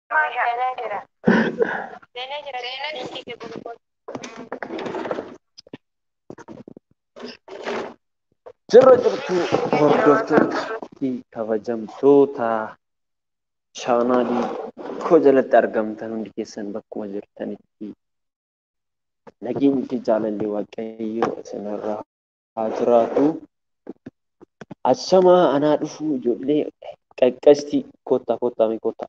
Seenaa jira. Seenaa jira. Seenaa jira. Jirra jirtu hordoftoota kabajamtoota chaanaalii koo jalatti argamtan hundi keessan bakkuma jirtanitti nageenyi fi jaalalli waaqayyo isinirraa haa jiraatu. Ashamaa anaa dhufuu ijoollee qaqqasti kottaa kottaa mee kottaa.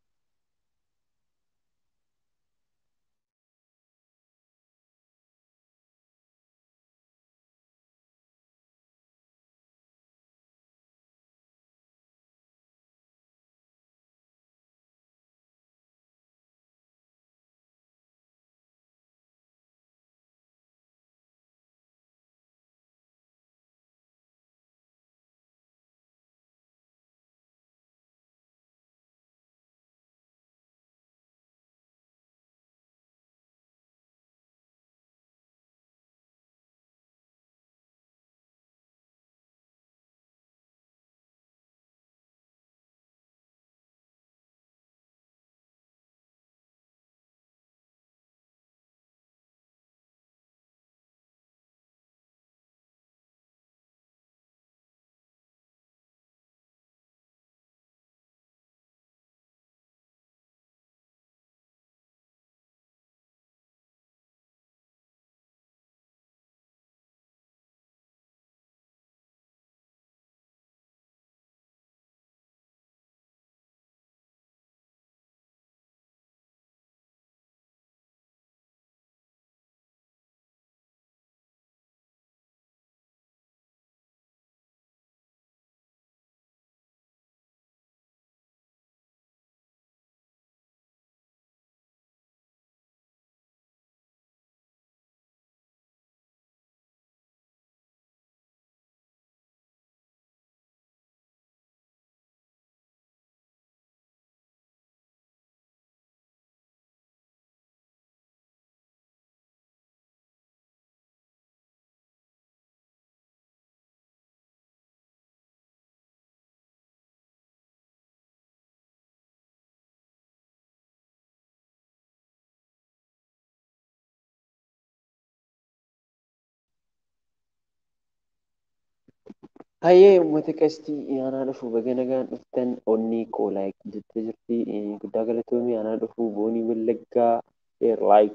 Hayyee uummata qastii aanaa dhufu baga nagaan dhuftan onnii koo laayik jettee jirti guddaa galatoomii aanaa dhufu boonii wallaggaa sheer laayik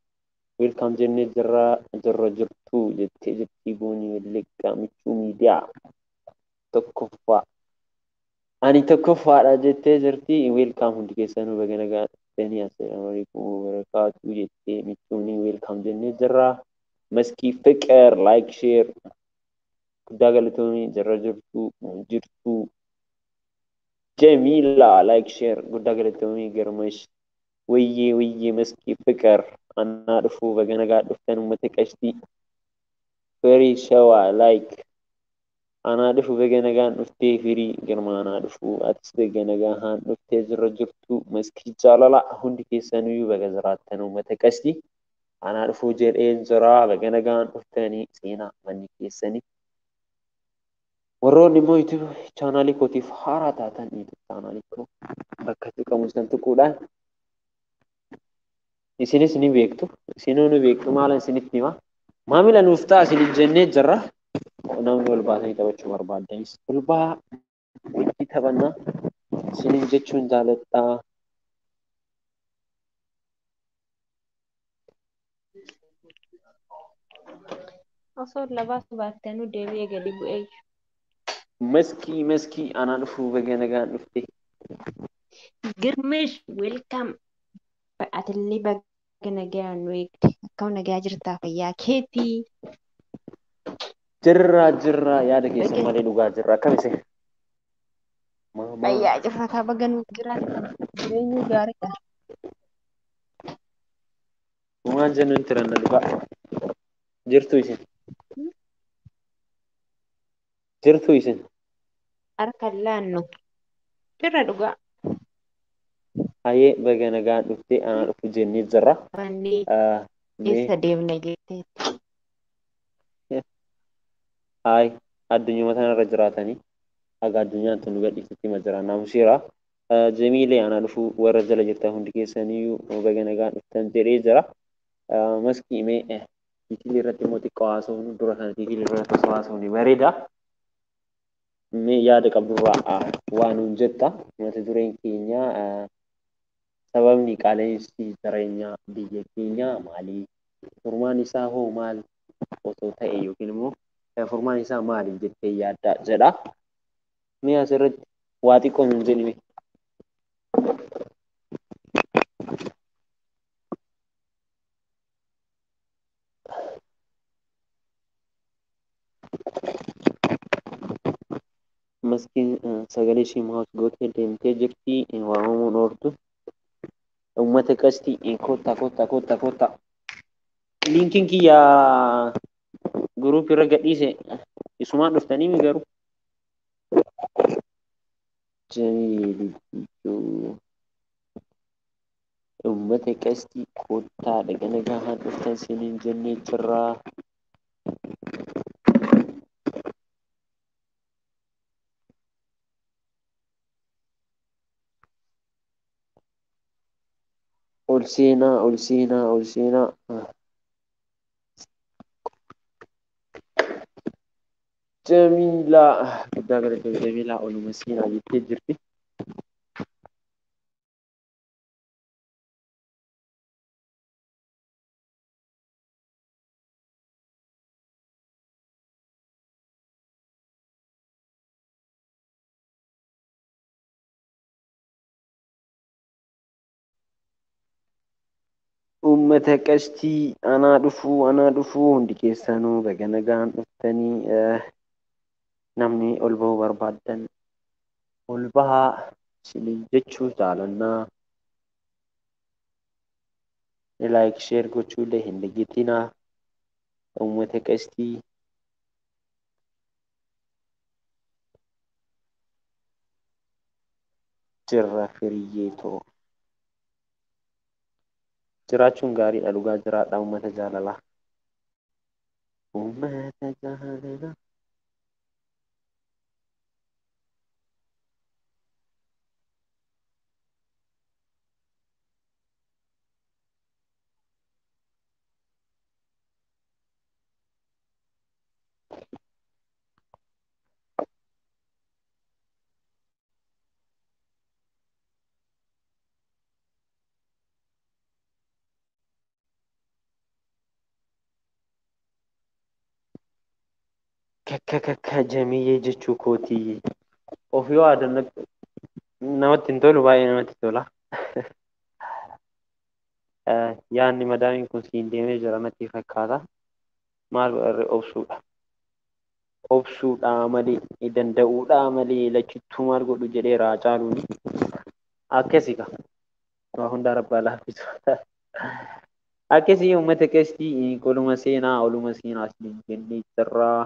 weelkaam jennee jirra jirra jirtu jettee jirti boonii wallaggaa michuu miidiyaa tokkoffaa ani tokkoffaadha jettee jirti weelkaam hundi keessanuu baga nagaa dhuftanii assalaamu alaikum wabarakaatu jettee michuunii weelkaam jennee jirra maskii fiqir laayik sheer guddaa galatoomii jirra jirtu jirtu jamiila laayik sheer guddaa galatoomii garmash wayyee wayyee maskii fiqir annaa dhufuu baga nagaa dhuftan uummata qashtii firii shawaa laayik anaa dhufu baga nagaan dhuftee firii girma anaa dhufu atis baga nagaan dhuftee jirra jirtu maskii jaalala hundi keessanuyyuu baga jiraattan uummata qashtii anaa dhufuu jedheen jira baga nagaan dhuftanii seenaa manni keessanii warroonni immoo yuutuub chaanaalii kootiif haaraa taatan yuutuub chaanaalii koo bakka tuqamu san tuquudhaan isinis ni beektu isinuu ni beektu maala isinitti hima maamila nuuf ta'a isin jennee jirra namni ol baasanii taphachuu barbaaddanis ol baa wajji taphannaa isinin jechuun jaaladhaa Osoo labaas baattanuu deebi'ee gadi bu'ee jiru. maskii maskii anaa dhufuu baga nagaan dhufte Girmeesh weelkaam. Atillee baga nagaa nu eegde. Akkam nagaa jirtaa fayyaa keetii. jirra jirra yaada keessan malee dhugaa jirra akkam ise maamaa Fayyaa jirrataa baga nu jiraatan. Jireenyi gaariidha. waan jennu hin tiranna dhugaa jirtu isin jirtu isin Harka laannu. Jirra dhugaa. hayyee baga nagaan dhufte anaa dhufu jennee jirra Wanni Ah, mee eessa deemna jetteetti. haay addunyaa tanarra jiraatanii haga addunyaan tun nu gadhiisutti ma jira naamuseera Jamiilee anaa dhufuu warra jala jirtan hundi keessaniyyuu baga nagaan dhuftan jedhee jira. Maskii mee tiitilii irratti immoo xiqqoo haasofnu dura kana tiitilii irratti osoo haasofne bareeda. Mee yaada qabdurraa waa nuun jetta mata dureen keenya sababni qaala'insi jireenyaa biyya keenyaa maali? Furmaan isaa hoo maal osoo ta'e yookiin immoo furmaan isaa maali jettee yaadda jedha. Mee asirratti waa xiqqoo nuun jedhime. Maskiin sagalee ishee maas gootee deemtee jirti waamamuun ooltu. Uummata qastii kottaa kottaa kottaa kottaa. Liinkiin kiyya guruup irra gadhiise isumaan dhuftanii mi garuu? Jamiiliyyuu. Uummata qastii kottaa dhaga nagaan dhuftan siniin jennee jirraa. ol seenaa ol seenaa ol seenaa. Jamiilaa guddaa galatoomi Jamiilaa oluma seenaa jettee jirti. Uummata qastii anaa dhufuu anaa dhufuu hundi keessanuu baga nagaan dhuftanii namni ol bahuu barbaaddan ol bahaa isiniin jechuu jaalannaa. Laayik sheer gochuullee hin dagatinaa. Uummata qastii jirra firiyyeetoo. jiraachuun gaariidha dhugaa jiraadha uummata jaalalaa. Uummata jaalalaa. Kakka kakka jamiyyee jechuu kootii of yoo aadannatti namatti hin tolu baay'ee namatti tola. Yaadni madaamiin kun siin deemee jira natti fakkaata. Maal godharre obsuudha. Obsuudhaa malee danda'uudhaa malee lachittuu maal godhu jedheera Hacaaluuni. Akkasi kaa waa hundaa rabbaa laaffisu. Akkasii uummata qastii oluma seenaa oluma seenaa isiniin jennee jirraa.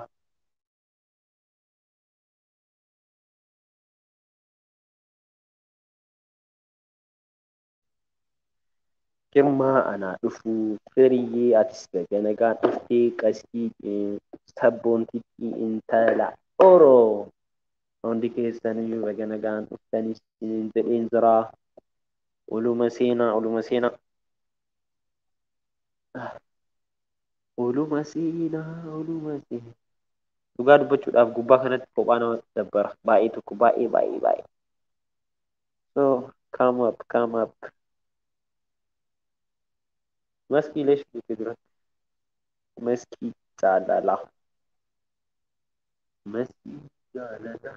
Girmaa anaa dhufuu firiyyee atis baga nagaan dhuftee qastii sabboontitti intala oroo hundi keessaniyyuu baga nagaan dhuftanii isiniin jedheen jiraa. Oluma seenaa oluma seenaa. Oluma seenaa oluma seenaa. Dhugaa dubbachuudhaaf gubbaa kanatti kophaa namatti dabbara baay'ee tokko baay'ee baay'ee baay'ee. So come up come up. Maskii leesh jettee duratti. Maskii jaalalaa. Maskii jaalalaa.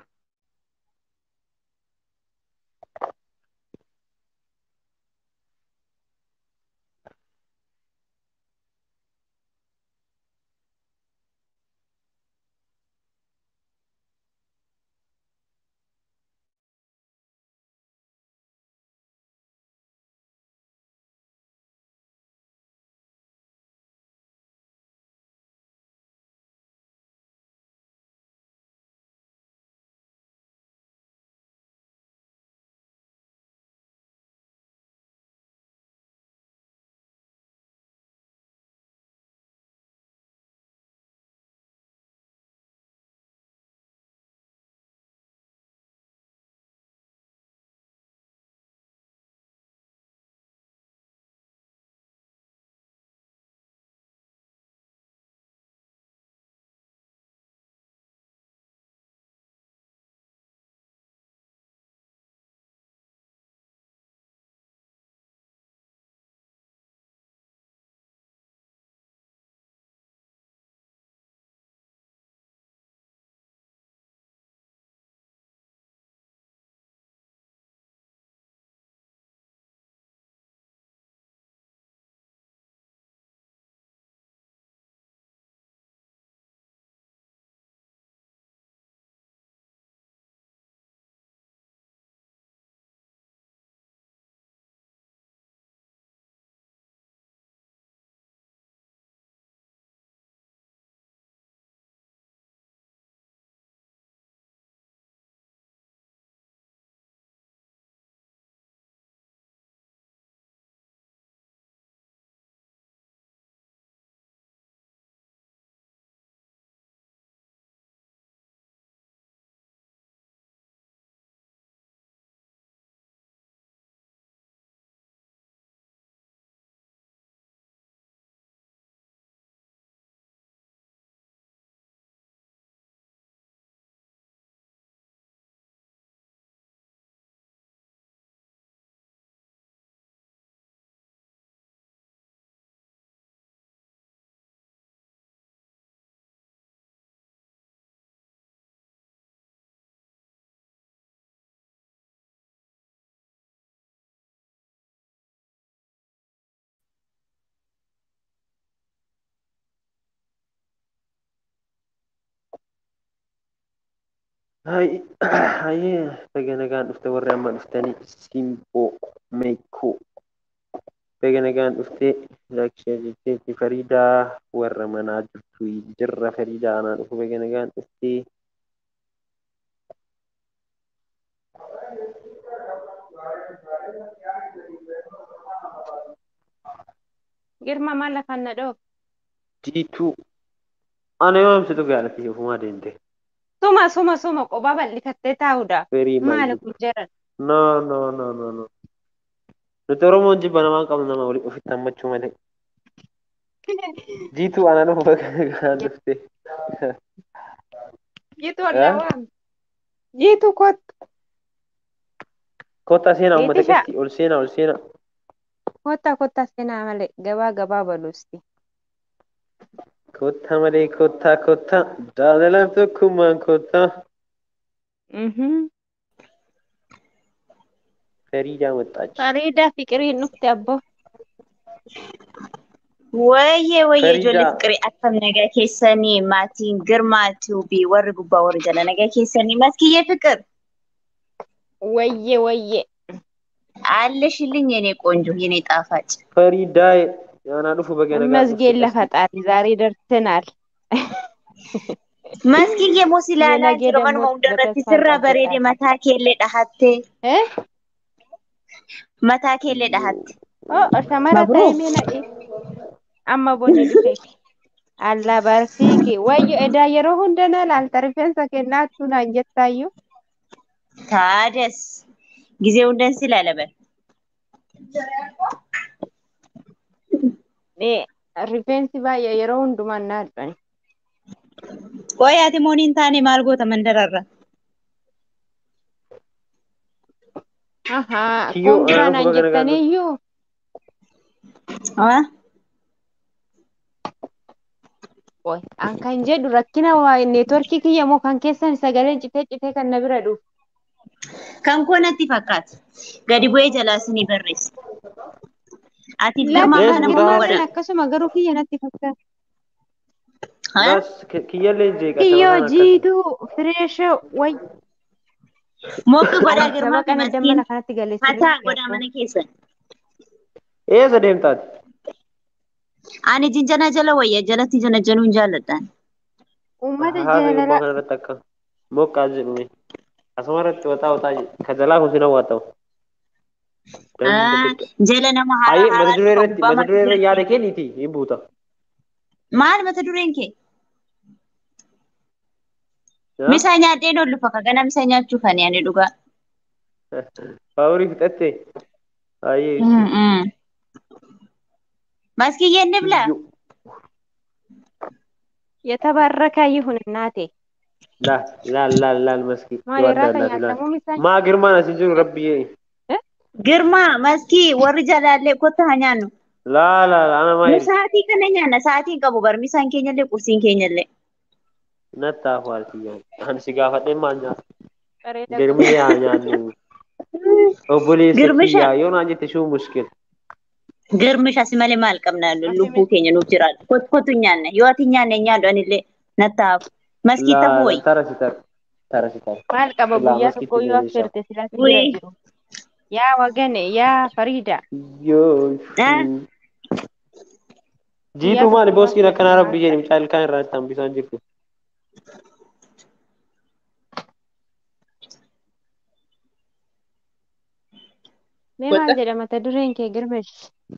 Hayyee baga nagaan dhufte warri amma dhuftanii Simboo Meekoo baga nagaan dhuftee laakshee jetteetti Fariidaa warra manaa jirtu jirra Fariidaa anaa dhufu baga nagaan dhuftee. Girma maal lafaan na dhoof? Jiituu ana yoo ibsitu gaalatii ofumaa deemte. Suma suma suma qophaa bal'ifattee taa'uudha. Firii Maali maali? kun jedhan? No no no no no. Nuti Oromoon jibba namaan qabnu nama wali ofitti hammachuu malee. Jiituu ana dhufu baga nagaan dhufte. Jiitu ollaa waam. Jiitu kottu. Kottaa seenaa uummata Eetisha. keessi ol seenaa ol seenaa. Kottaa kottaa seenaa malee gabaa gabaa baluusti. Kottaa malee kottaa kottaa jaalalaaf tokkummaan kottaa. Mhm. Fariidaa maxxaachi. Fariidaa fiqiriin dhufte abbo. Wayyee wayyee Fariidaa. ijoollee fiqirii akkam nagaa keessanii maatiin girmaa tuubii warri gubbaa warri jala nagaa keessanii maskiyyee fiqir Wayye wayye. አለሽልኝ የኔ ቆንጆ የኔ ጣፋጭ Fariidaa anaa dhufu baga nagaan መስጌን ለፈጣሪ ዛሬ ደርሰናል። መስኪዬ ሞሲላላ የነገ ጅሮ ደግሞ መኑማ ሁንደረት በተስፋ ስራ በሬዴ እንጠብቃለን። መታ ኬሌ ዳሀቴ እ? መታ ኬሌ ዳሀቴ ኦ ሸመረ መብሩክ። ታይሜ ነኢ አማ ቦኒ ዱፌ አላ በርሲኪ ወዮ ኤዳ የሮ ሁንደና ላልተ ሪፌንሰ ኬናቱ ናን ጀታዩ ታደስ ጊዜውን ደስ ይላለበል ሪፌንሲ ባየ የሮ ሁንዱማ ናድበኒ ቆይ አቲ ሞኒን ታኔ ማልጎተ መንደራራ አሀ Kiyyoo, ኮንግራ anaaf ናን baga nagaan ጀተኒዩ ቆይ አንካን ጀዱ ረኪና ዋ ኔትወርኪ ክየ ሞ ካን ኬሰን ሰገሌን ጭቴ ጭቴ ከነ ቢረ ዱፍ ከንኮነቲ ፈካት ገዲ ቡኤ ጀላስኒ በሬስ አቲ ግርማ ለማ Yes, ከነ guddaa ሞሞ waan ወደ ከነማን አከሱመ ገሩ ክየ ነቲ ፈካ Gaas kiyyallee jeeqa ክዮ saba kana akkas. ጂቱ ፍሬሽ ወይ ሞቅ ጎዳ Ani ግርማ saba kana መስኪን dammana kanatti galee ሀታ sirriitti ጎዳ beeku. መነ ኬሰን Eessa deemtaati? Ani jinjana jala wayya jalatti janajjanuun jaalladhaan. Uummata Haa ta'e gubbaa jaalala kanarratti akka moqqaa jedhume. Asuma irratti wataa wataa ka jalaa kun sin hawwatamu. Jala nama Hayyee haaraa mata duree haaraa irratti mata duree irra yaada kenniiti hin buuta. Maal mata dureen kee? Yaa? Misaa nyaadheen ol lufa kagana misaa nyaachuuf ani ani dhugaa. Faaworii fixattee? Hayyee. Maskiyyeen ni bilaa? Kiyyoo. የተባረከ ይሁን እናቴ። Laal laal laal laal maskii. ማን Yoo adda irraa addaati laal. fayyadamu misaa Maa girmaan asin jiru rabbiyyee. Girmaa maskii warri jalaallee kotta haa nyaannu. Laal laal ana maa Nu jedhu. sa'aatii kana nyaanna sa'aatiin qabu bar misaan keenyallee qursiin keenyallee. Nattaa faalkiyyaa. Ani si gaafadhee maal nyaata? bareeda Girmii haa nyaannu. Obboleessa Girmisha. kiyyaa yoo naan jette shuu muskil. Girmish asi malee maal qabna lubbuu keenya nuuf jiraatu. Kottu nyaanna yoo ati nyaanne nyaadhu anillee nattaaf. Maskii ta'uu wayi. Tara si tara. Tara si tara. maal qaba Ilaa guyyaa maskiitti tokko yoo deebisaa. affeerte silaatti Wii. bira jiru. Yaa wagane yaa fariida. Yoo. Ah. Jiituu maali booskiin akkanaa rabbi jedhi mucaa ilkaan irraa itti hambisaan jirtu. Mee Goota. maal jedha mata dureen kee girmesh?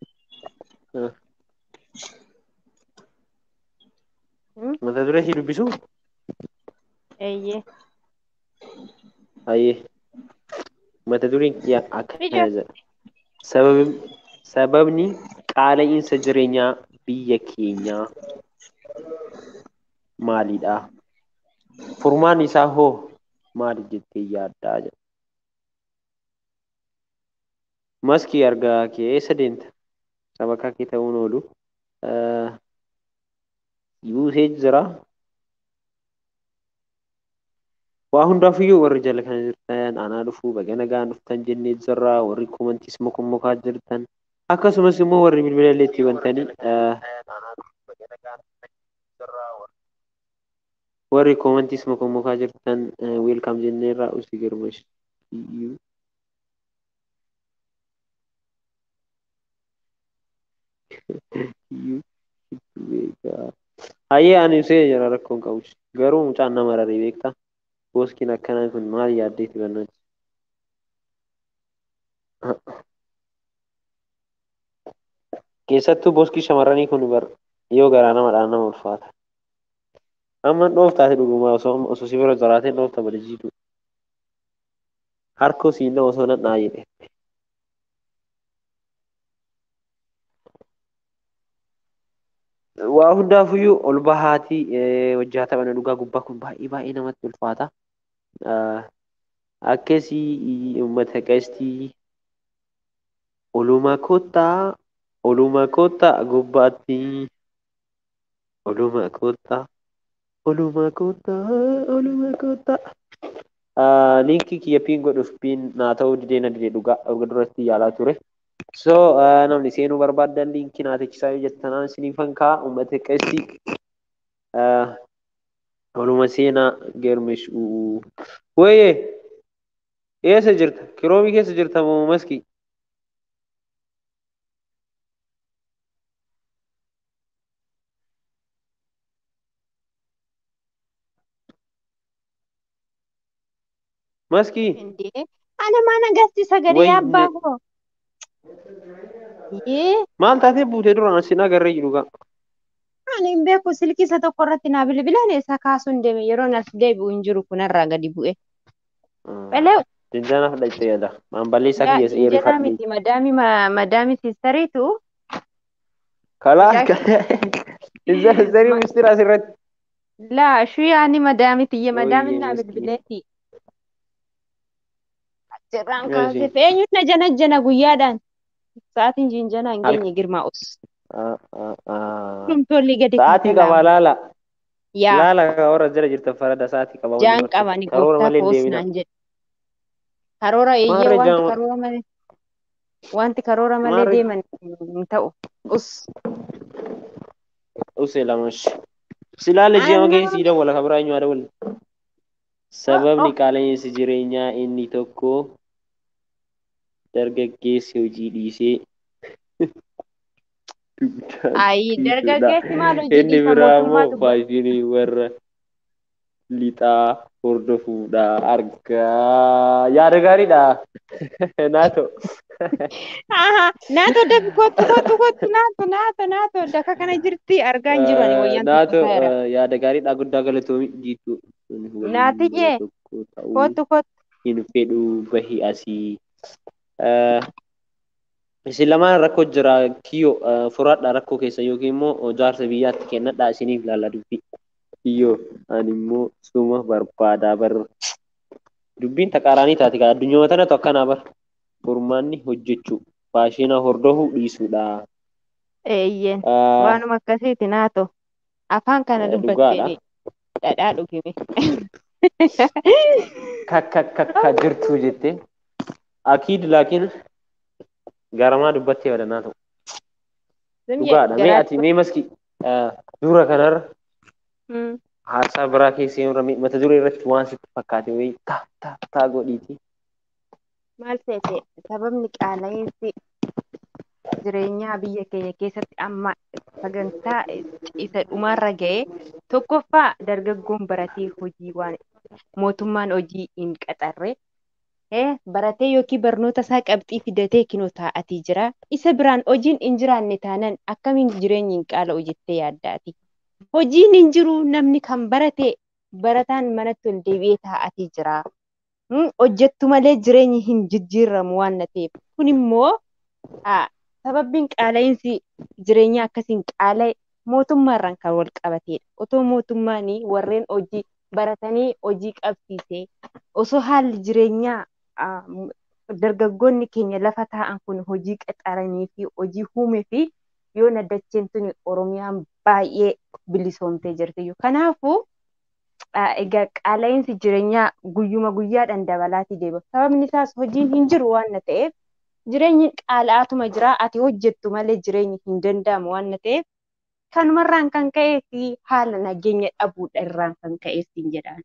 Mata duree si dubbisuu? Eeyyee. Hayyee. Mata dureen kiyyaa akkana Ija. jedha. Sababni sababni qaala'insa jireenyaa biyya keenyaa maalidha? Furmaan isaa hoo maali jettee yaaddaa jedha. Maskii argaa kee eessa deemta? Sabakaa kee ta'uun oolu. Eh, Buusee jira. Waa hundaafiyyuu warri jala kana jirtan anaa dhufuu baga nagaan dhuftan jennee jirra warri komantiis mokommokaa jirtan akkasumas immoo warri bilbila illee itti bantanii eh, warri koomantiis mokomokaa jirtan weelkaam jenneerraa usi girmash iyyuu iyyuu itti beekaa hayyee ani usee jira rakkoon qabus garuu mucaan nama raree beektaa booskiin akkanaa kun maal yaaddeeti bannachi keessattuu booskii shamarranii kun bar yoo garaa namadhaan nama ulfaata amma dhooftaate dhugumaa osoo osoo si bira jiraatee dhoofta bada jiidhu harkoo siinna osoo nan dhaa jedhe waa hundaafuyyuu ol bahaatii wajjaa taphana dhugaa gubbaa kun baay'ee baay'ee namatti ulfaata akkasii uummata qeestii oluma kottaa oluma kottaa gubbaatti oluma kottaa oluma kottaa oluma kottaa linkii kiyya piin godhuuf piin naa ta'uu didee na didee dhugaa erga duratti yaalaa ture so namni seenuu barbaaddan linkii naa techisaa yoo jettanaan isiniifan kaa uummata qeestii oluma seenaa geermish wayye eessa jirta kiroomii keessa jirta moo maskii maskii እንዴ አለማን አጋስቲ ሰገድ ወይኔ። ያባሆ ይህ maal taatee buutee duraan asin agarree jiru gaa Ani hin beeku silkii isa tokko irratti naa bilbilan isa kaasuun deeme yeroo as deebi'u hin jiru kunarraa gadi bu'e. Belee Jinjaanaaf dhaqxee yaada. Maamballee isaa kiyya injera eerifadhe. miti madaami ma- madaami sistariitu Kalaa Mucaa- Zarii mistira asirratti. laa shuyaani madaami tiyye madaami Oyyee, naa miskiin. bilbileeti. Achirraan Yaa kaasee ishee. feenyuun na jana jana guyyaadhaan sa'aatiin jinjana hin Halkan. geenye girmaa'us. Ah, ah, ah. Dhumtoolli gadi Sa'aatii kanfalaa. qaba laala. Yaa Laala warra jala jirtan farada sa'aatii qaba. jaan qabani Karoora gooftaa malee hin koos deemina. naan jedhe. Karoora eeyyee Maarree wanti jaama. karoora malee wanti karoora malee Maarree- deeman hin ta'u. Us Usee lamash. Silaale ji'a Annaa. magee siidhan wala kabiraa eenyu haadha wali. Sababni qaala'insi jireenyaa inni tokko dargaggeessi hojii dhiisee Ayi dargaggeessi maal hojii Inni dhiisa biraa immoo mootummaatu faashinii warra lixaa hordofuudha argaa. Yaada gaariidha. Naato. Aha, naato dabi kottu kottu kottu naato naato naato daka kana jirti argaa hin jiru ani wayyaan Naato tokko taa'eera. yaada gaariidha guddaa galatoomi jiitu. Naatiyyee, Kottu kottu. hin fedhu bahi asii. Eh, Isin lamaan rakkoo jira kiyyo eh, furaadha rakkoo keessa yookiin immoo jaarsa biyyaatti kennadha isiniif laalla dubbii. Kiyyo ani immoo suma barbaadaa bar. Dubbiin taqaaraanii taati kaa addunyaa tanatu akkanaa bar. Furmaanni hojjechuu faashina hordofuu dhiisuudha. Eeyyeen Eh, waanuma akkasiiti naato afaan kana Eh, dubbatteeni dhadhaa dhugime. kakka kakka jirtu jettee akiid laakiin garamaa dubbattee badannaa ta'u. Dhugaadha. Mee ati mee maski eh, dura kanarra haasaa biraa keessa yoo ramee mata duree irratti waan sitti fakkaate wayii taa taa taa godhiiti. Maal seete sababni qaala'insi jireenyaa biyya keenya keessatti amma sagantaa isa dhumaarra ga'e tokkoffaa dargaggoon baratee hojii waan mootummaan hojii hin qaxarre eh, baratee yookiin barnoota isaa qabxii fidatee kinoo taa'atii jira. Isa biraan hojiin hin jiraanne taanaan akkamiin jireenyi hin qaala'u jettee yaaddaati. Hojiin hin jiru namni kan barate barataan manatti ol deebi'ee taa'atii jira. Mm, hojjettu malee jireenyi hin jijjiiramu waan na ta'eef. Kun immoo ah, sababbiin qaala'insi jireenyaa akkasiin qaala'e mootummaarraan kan wal qabatedha. Otoo mootummaan warreen hojii baratanii hojii qabsiisee osoo haalli jireenyaa ah, m- dargaggoonni keenya lafa taa'an kun hojii qaxaranii fi hojii uumee fi yoo naddacheen tuni Oromiyaan baay'ee bilisoomtee jirti. Kanaafuu ah, egaa qaala'insi jireenyaa guyyuma guyyaadhaan dabalaatii deema. Sababni isaas hojiin hin jiru waan na ta'eef jireenyi qaala'aatuma jira ati hojjettu malee jireenyi hin danda'amu waan na ta'eef kanumarraan kan ka'ee fi haala nageenya dhabuudha irraan kan ka'e siin jedhaan.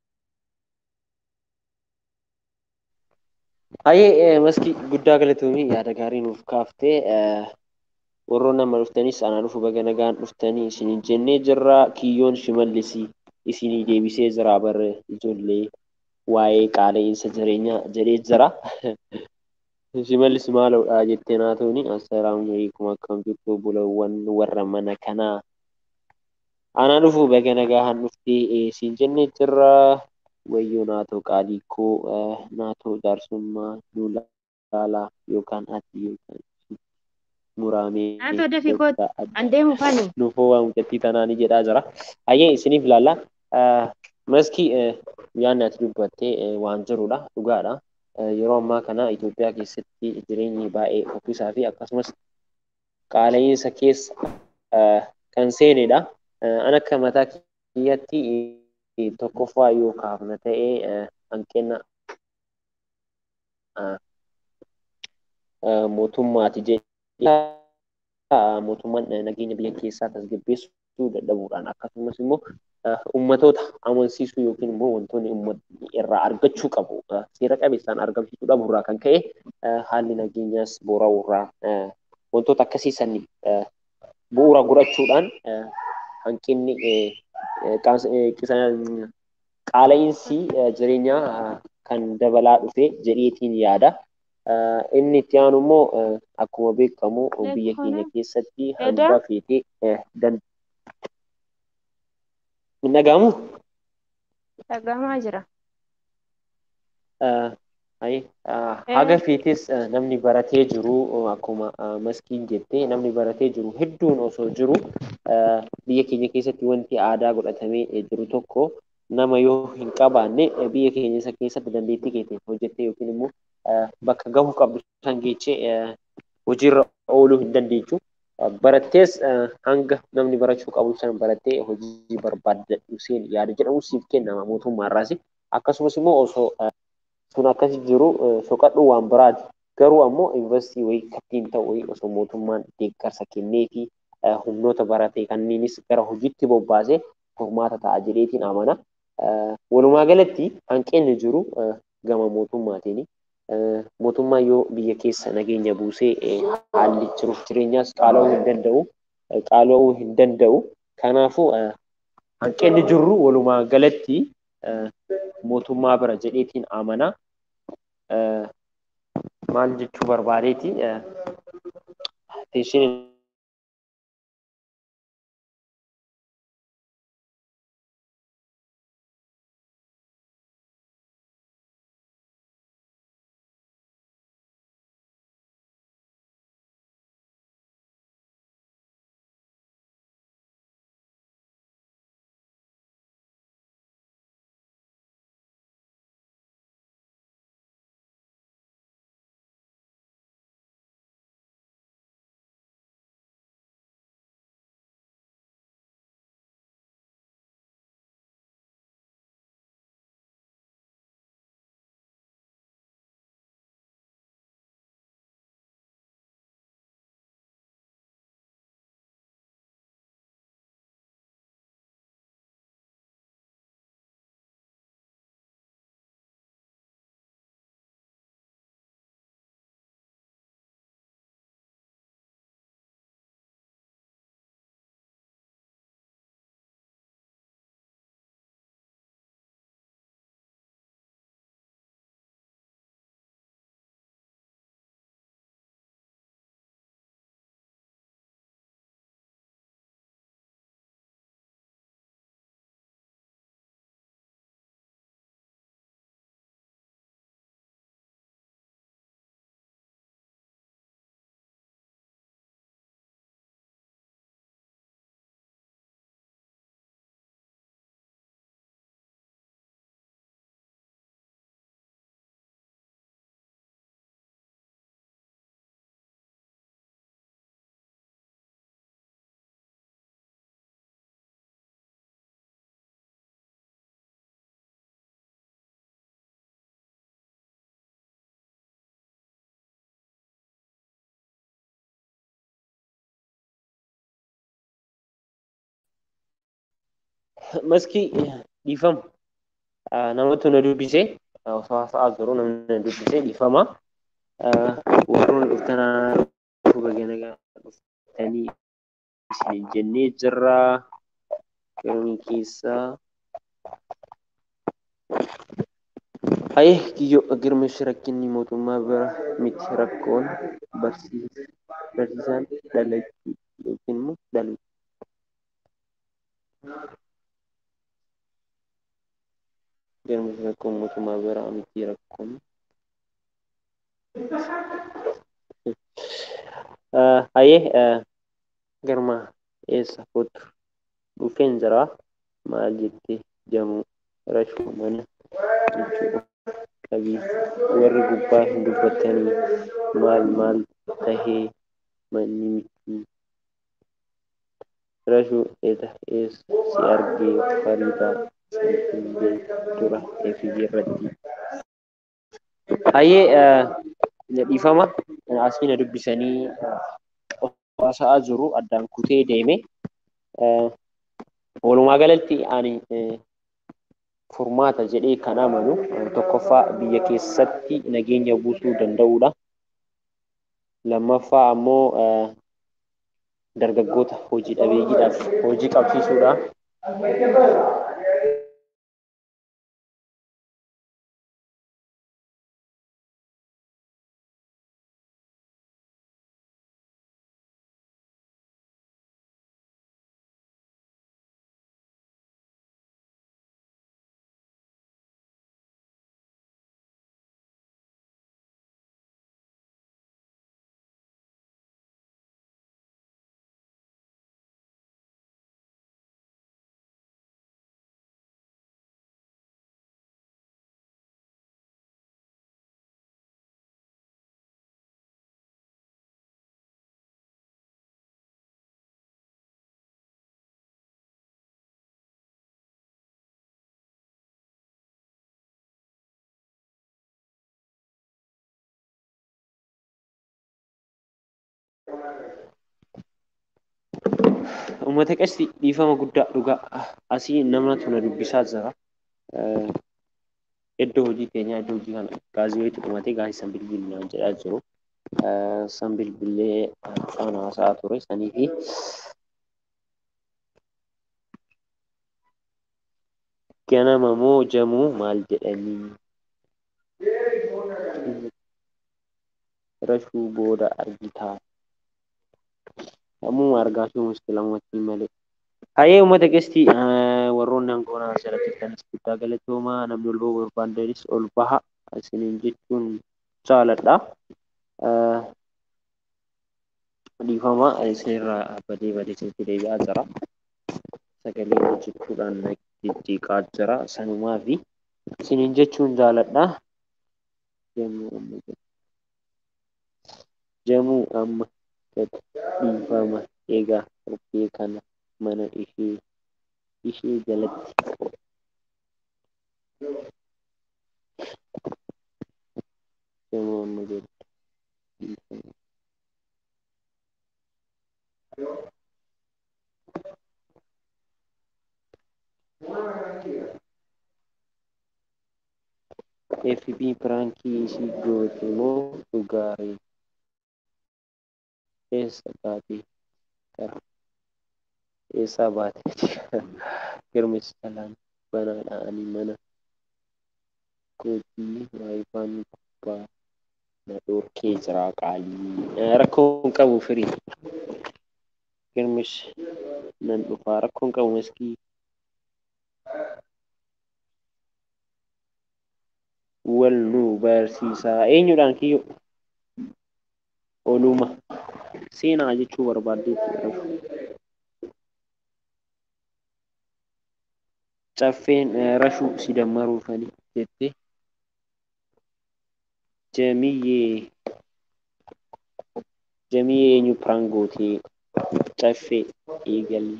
Hayyee maskii guddaa galatoomii yaada gaarii nuuf kaaftee warroon nama dhuftanis anaa dhufu baga nagaan dhuftanii isiniin jennee jirra kiyyoon shimallisii isinii deebisee jira bar ijoollee waa'ee qaala'insa jireenyaa jedhee jira. Shimallis maalodha jettee naa tooni assalaamu alaikum akkam jirtu bulawwan warra mana kanaa. Anaa dhufu baga nagaan dhuftee siin jennee jirra. wayyoo naatoo qaalii koo naatoo jaarsummaa nu laalaa yookaan ati yookaan muramee Naatoo dafii kootu an deemu fani. nuufoo waa mucattii tanaanii jedhaa jira. Hayyee isiniif laalla. Maskii yaadni ati dubbattee waan jirudha dhugaadha. Yeroo ammaa kana Itoophiyaa keessatti jireenyi baay'ee fokkisaa fi akkasumas qaala'insa keessa kan seenedha. An akka mataa kiyyatti tokkoffaa yoo kaafna ta'ee hanqina mootummaati jedhee mootummaan nageenya biyya keessaa tasgabbeessuu dadhabuudhaan akkasumas immoo ummatoota amansiisuu yookiin immoo wantoonni uummatni irraa argachuu qabu seera qabeessaan argamsiisuu dhabuurraa kan ka'e haalli nageenyaas boora'uurraa wantoota akkasii sanii bu'uura godhachuudhaan hanqinni qaala'insi jireenyaa kan dabalaa dhufe jedheetiin yaada. Inni itti aanu immoo akkuma beekamu biyya keenya keessatti hanga feetee hin dhagahamu? Dhagahamaa jira. Haga feetes namni baratee jiru akkuma maskiin jettee namni baratee jiru hedduun osoo jiru biyya keenya keessatti wanti aadaa godhatamee jiru tokko nama yoo hin qabaanne biyya keenya isa keessatti dandeettii keetiin hojjettee yookiin immoo bakka gahuu qabdu san geechee hojiirra ooluu hin dandeechu. Barattees hanga namni barachuu qabu san barattee hojii barbaaddadhu seen yaada jedhamu siif kennama mootummaarraas. Akkasumas immoo osoo sun akkasi jiru soqadhu waan biraati. Garuu ammoo yuunivarsiitii wayii kattiin ta'u wayii osoo mootummaan deeggarsa kennee fi humnoota barate kanniinis gara hojiitti bobbaasee furmaata ta'a jedheetiin amana. Walumaa galatti hanqinni jiru gama mootummaatiin mootummaa yoo biyya keessa nageenya buusee haalli jiruuf jireenyaas qaala'uu hin danda'u. Qaala'uu hin danda'u. Kanaafuu hanqinni jiru walumaa galatti mootummaa bira jedheetiin amana. Maal jechuu barbaadeeti? Teessin maskii dhiifama. Namatu na dubbise osoo haasa'aa jiru namni na dubbise dhiifama. Warroon dhuftanaa baga nagaa dhuftanii isin jennee jirra. Galmi keessaa Hayee kiyyoo girmish rakkinni mootummaa bira miti rakkoon barsiisaan dhalachuu yookiin immoo dhaluu. Girmish rakkoon mootummaa bira miti rakkoon. Hayee girma eessa kootu dhufeen jira maal jettee jamuu rashuu mana jechuudha. qabii warri gubbaa hin dubbatanii maal maal tahee manni miti rashuu eeda ees si argee fariidaa sanfiillee dura eefiyyee irratti hayyee dhiifama asii na dubbisanii haasa'aa jiru addaan kutee deeme walumaa galatti ani furmaata jedhee kan amanu tokkoffaa biyya keessatti nageenya buusuu danda'uudha. Lammaffaa ammoo dargaggoota hojii dhabeeyyiidhaaf hojii qabsiisuudha. Uummata qasti dhiifama guddaa dhugaa asii namatu na dubbisaa jira. Iddoo hojii keenyaa iddoo hojii kana gaazii wayitu dhumatee gaazii san bilbilinaan jedhaa jiru. San bilbilee afaan haasa'aa ture sanii fi ganama moo jamuu maal jedhanii rashuu booda argitaa Ammuma argaa jiru muskilamatti malee. Hayyee uummata keessi warroonni aangoonaa asirratti jirtanis guddaa galatoomaa namni ol bahuu barbaadanis ol baha isiniin jechuun jaaladha. Dhiifama isinirraa badee badee isinitti deebi'aa jira. Sagalee hojjechuudhaan jijjiiqaa jira sanumaa fi isiniin jechuun jaaladha. Jamuu amma dhiifama egaa kophee kana mana ishee ishee jalatti jamuu amma jedhu dhiifama. FB piraankii ishii goote moo dhugaaree? eessa baatee gara eessaa baatee girmis salaan banaadha ani mana kootii waayifaan gubbaa na dhorkee jira qaalii rakkoo hin qabu firii girmis nan dhufaa rakkoo hin qabu maskii wal nu barsiisaa eenyudhaan kiyyoo oluma seenaa jechuu barbaaddeetti caffeen rashuu si dammaruufani jette jamiyyee jamiyyee eenyu piraangootee caffee eegalii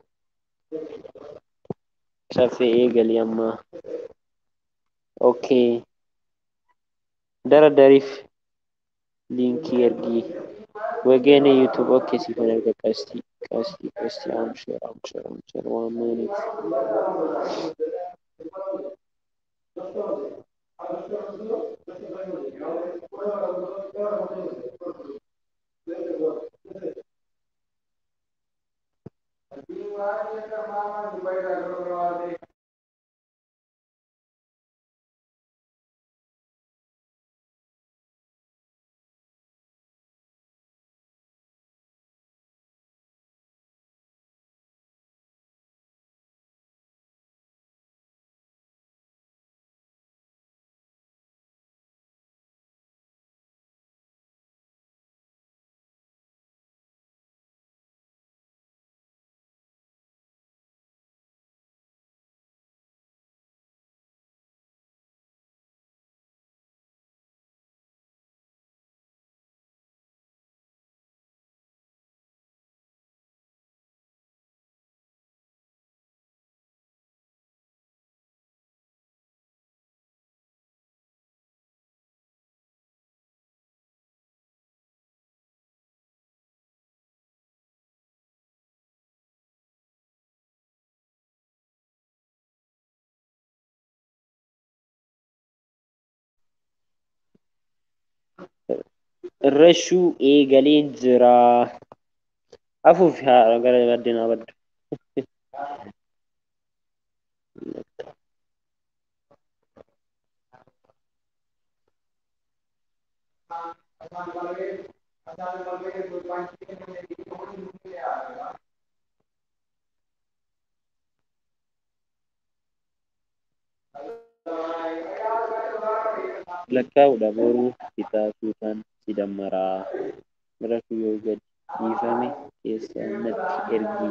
caffee eegalii amma okay dara dariif liinkii ergii wageen yuutuub okkee siifan erga qasti Qasti qasti amshir amshir amshir waan maaniif. Irrashuu eegaleen jira. Afuufi haadha gara baddeen haa baddu. lakkaa'uudha boruu bitaa suutaan si dammaraa biratu yoo gadi dhiifame keessa natti ergi.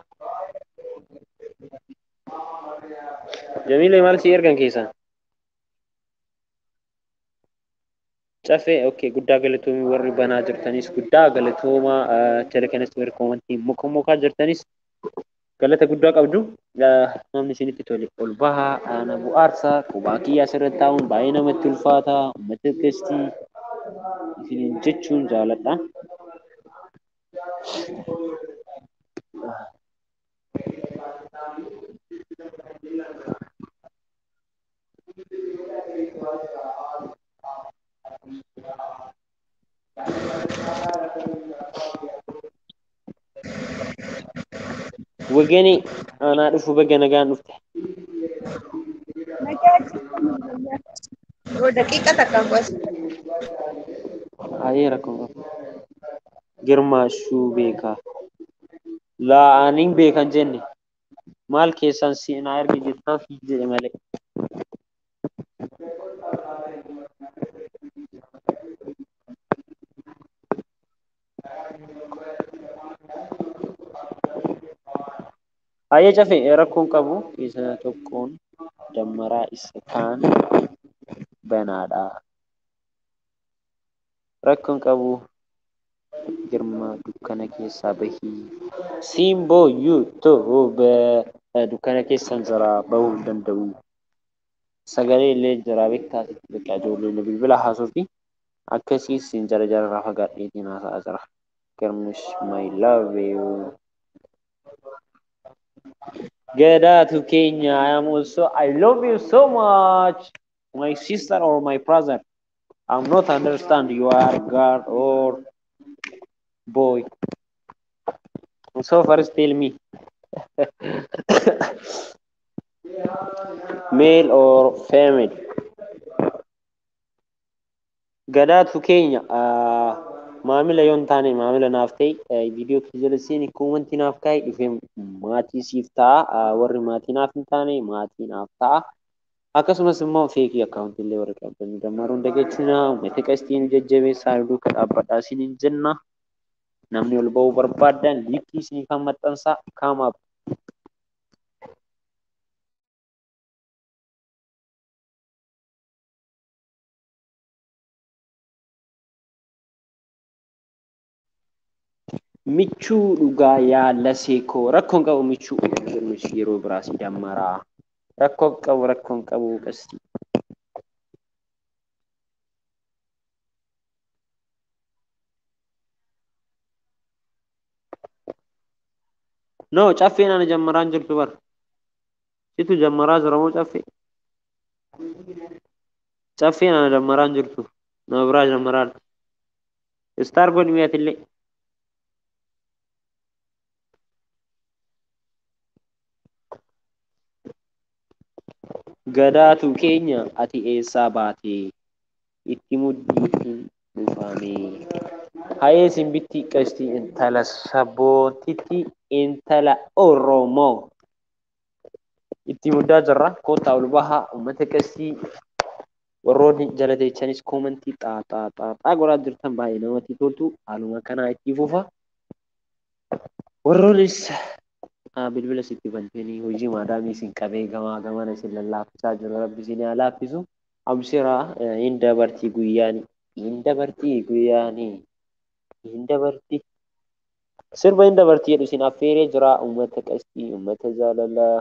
Jamiilee maal si ergan keessaa? Caffee okay guddaa galatoomii warri banaa jirtanis guddaa galatoomaa jala kanas warri koomantii muka mukaa jirtanis galata guddaa qabdu. Namni isinitti tole ol bahaa na bu'aarsa qubaa kiyyaa asirratti taa'uun baay'ee namatti ulfaata uummata keessi isiniin jechuun jaaladha. Wageni anaa dhufu baga nagaan dhufte. Oh, daqiiqa takka qoos. Ayee rakkoo qabu. Girmaashuu beekaa. Laa aniin beekan jenne maal keessan si naa ergi jettaa fi jedhe malee. Ayee cafe rakkoon qabu isa tokkoon dammaraa isa kaan banaadha. Rakkoon qabu girma dukkana keessaa bahii simboo yuutuub dukkana keessan jira bahuu hin danda'u. Sagalee illee jira beektaa xiqqaa ijoollee bilbila haasoo fi akkasii siin jara jararraa fagaadheetiin haasa'aa jira. Girmish my love you. Gadatu Kenya, I am also, I love you so much, my sister or my brother. I'm not understand you are girl or boy. So first tell me, male or female? Gadatu Kenya, uh, maamila yoon taane maamila naaf ta'e viidiyoo kee jala seeni koomantii naaf kaa'e dhufee maatii siif ta'a warri maatii naaf hin taane maatii naaf ta'a. Akkasumas immoo feekii akkaawuntii illee warri qabdan dammaruun dagachina uummata qastiin jajjabeessaa duuka dhaabbadhaa isiniin jenna. Namni ol ba'uu barbaadan liikkii isinii kan maxxansaa kaamaaf. michuu dhugaa yaala seekoo rakkoon qabu michuu yeroo biraas dammaraa rakkoon qabu rakkoon qabu qasti. No, caffeen ana jammaraan jirtu bar. Situ jammaraa jira moo caffee? Caffeen ana jammaraan jirtu. Nama biraa jammaraan. Istaar godhi mi'atillee. Gadaatu keenya ati eessaa baatee itti muddii hin dhufame. Hayee simbitti qashtii intala sabbootitti intala Oromoo. Itti muddaa jirra. Kottaa ol bahaa uummata qashtii warroonni jala teechanis koomantii xaaxaa xaaxaa godhaa jirtan baay'ee namatti toltu. Haaluma kanaa itti fufa. Warroonnis bilbila sitti bantanii hojii maadaamii isin qabee gamaa gamana isin lallaafisaa jiru rabbi isin haa laaffisu. Abshiraa hin dabartii guyyaani. Hin dabartii guyyaani. Hin dabartii. Sirba hin dabartii jedhu isin affeeree jira uummata qashtii uummata jaalalaa.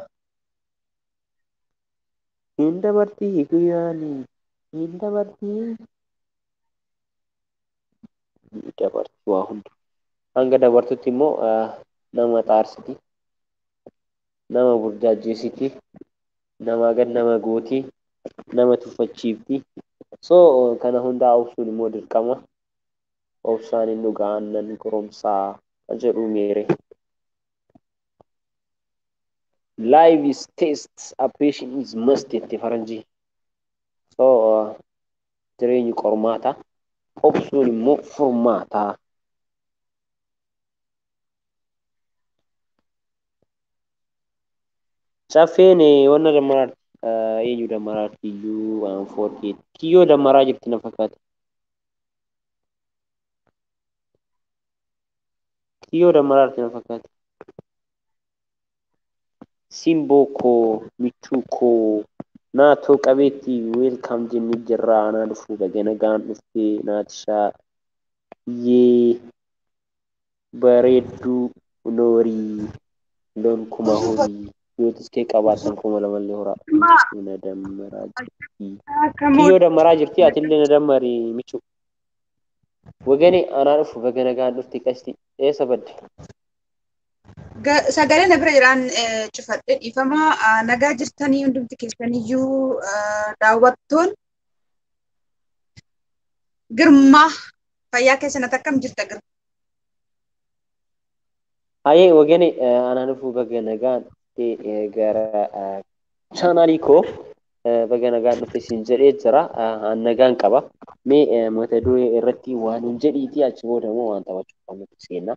Hin dabartii guyyaani. Hin dabartii. Hin dabartii waa hunda. Hanga dabartutti immoo nama xaarsiti. Nama burjaajjeessiti. Nama gad nama gooti. Nama tuffachiifti. So kana hundaa obsuun immoo dirqama. Obsaan hin dhugaa aannan goromsaa jedhu meere. Life is test, a patient is must jette faranjii. So jireenyi qormaata. Obsuun immoo furmaata. Caffeen wanna dammaraati. Eenyu dammaraati iyyuu waan foorkeeti. Kiyyoo dammaraa jirti na fakkaata. Kiyyoo dammaraati na fakkaata. Simboo koo, michuu koo, naatoo qabeetti weelkaam jennee jirra. Anaa dhufuu baga nagaan dhuftee naatishaa. Yee bareedduu loorii loon kuma horii. Yootis kee qabaatan kuma lamallee horaa. Na dammaraa jirti. Kiyyoo dammaraa jirti atillee na dammari michuu. Wagane anaa dhufu baga nagaan dhufte qasti eessa badde? Sagalee na bira jiraan cufadhe dhiifama nagaa jirtanii hundumti keessaniyyuu daawwattoon girmaa fayyaa keessanatti akkam jirta girma? Hayee wagane anaa dhufu baga nagaan gara chaanaalii koo baga nagaan dhufte siin jedhee jira. An nagaan qaba. Mee mata duree irratti waan hin jedhiiti achi booda immoo waan taphachuuf qabutti seenna.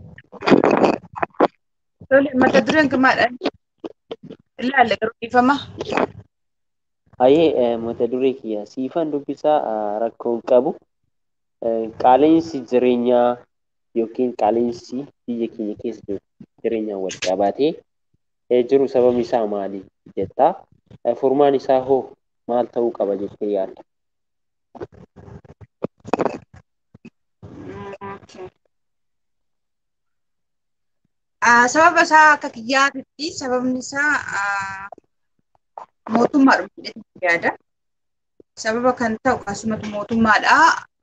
Mata dureen girmaadha. Ilaalle garuu dhiifama. Hayee mata duree kiyya siifan dubbisaa rakkoon qabu. Qaala'insi jireenyaa yookiin qaala'insi biyya keenya keessa jiru jireenyaan wal qabatee jiru sababni isaa maali jettaa? Furmaan isaa hoo maal ta'uu qaba jettee yaadda? Sababa isaa akka kiyyaatitti sababni isaa mootummaadha jedhee yaada. Sababa kan ta'u akkasumatti mootummaadha.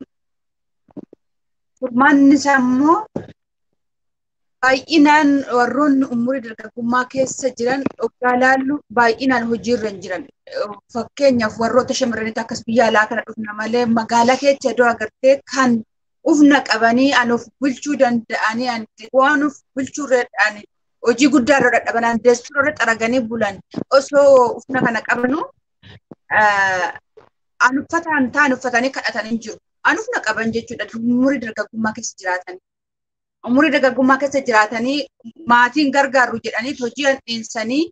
Furmaanni isaa immoo baay'inaan warroonni umurii dargaggummaa keessa jiran dhugaa laallu baay'inaan hojiirra hin jiran. Fakkeenyaaf warroota shamarraniitti akkas biyya alaa kana dhufna malee magaalaa keessa iddoo agartee kan ufna qabanii an of bulchuu danda'anii waan of bulchuu irra hojii guddaa irra dadhaban handeessuu irra xaraganii bulan osoo ufna kana qabanu an uffata an ta'an uffatanii kadhatanii jiru. An ufna qaban jechuudha umurii dargaggummaa keessa jiraatanii. Umurii dargaggummaa keessa jiraatanii maatiin gargaarru jedhanii hojii dhiinsanii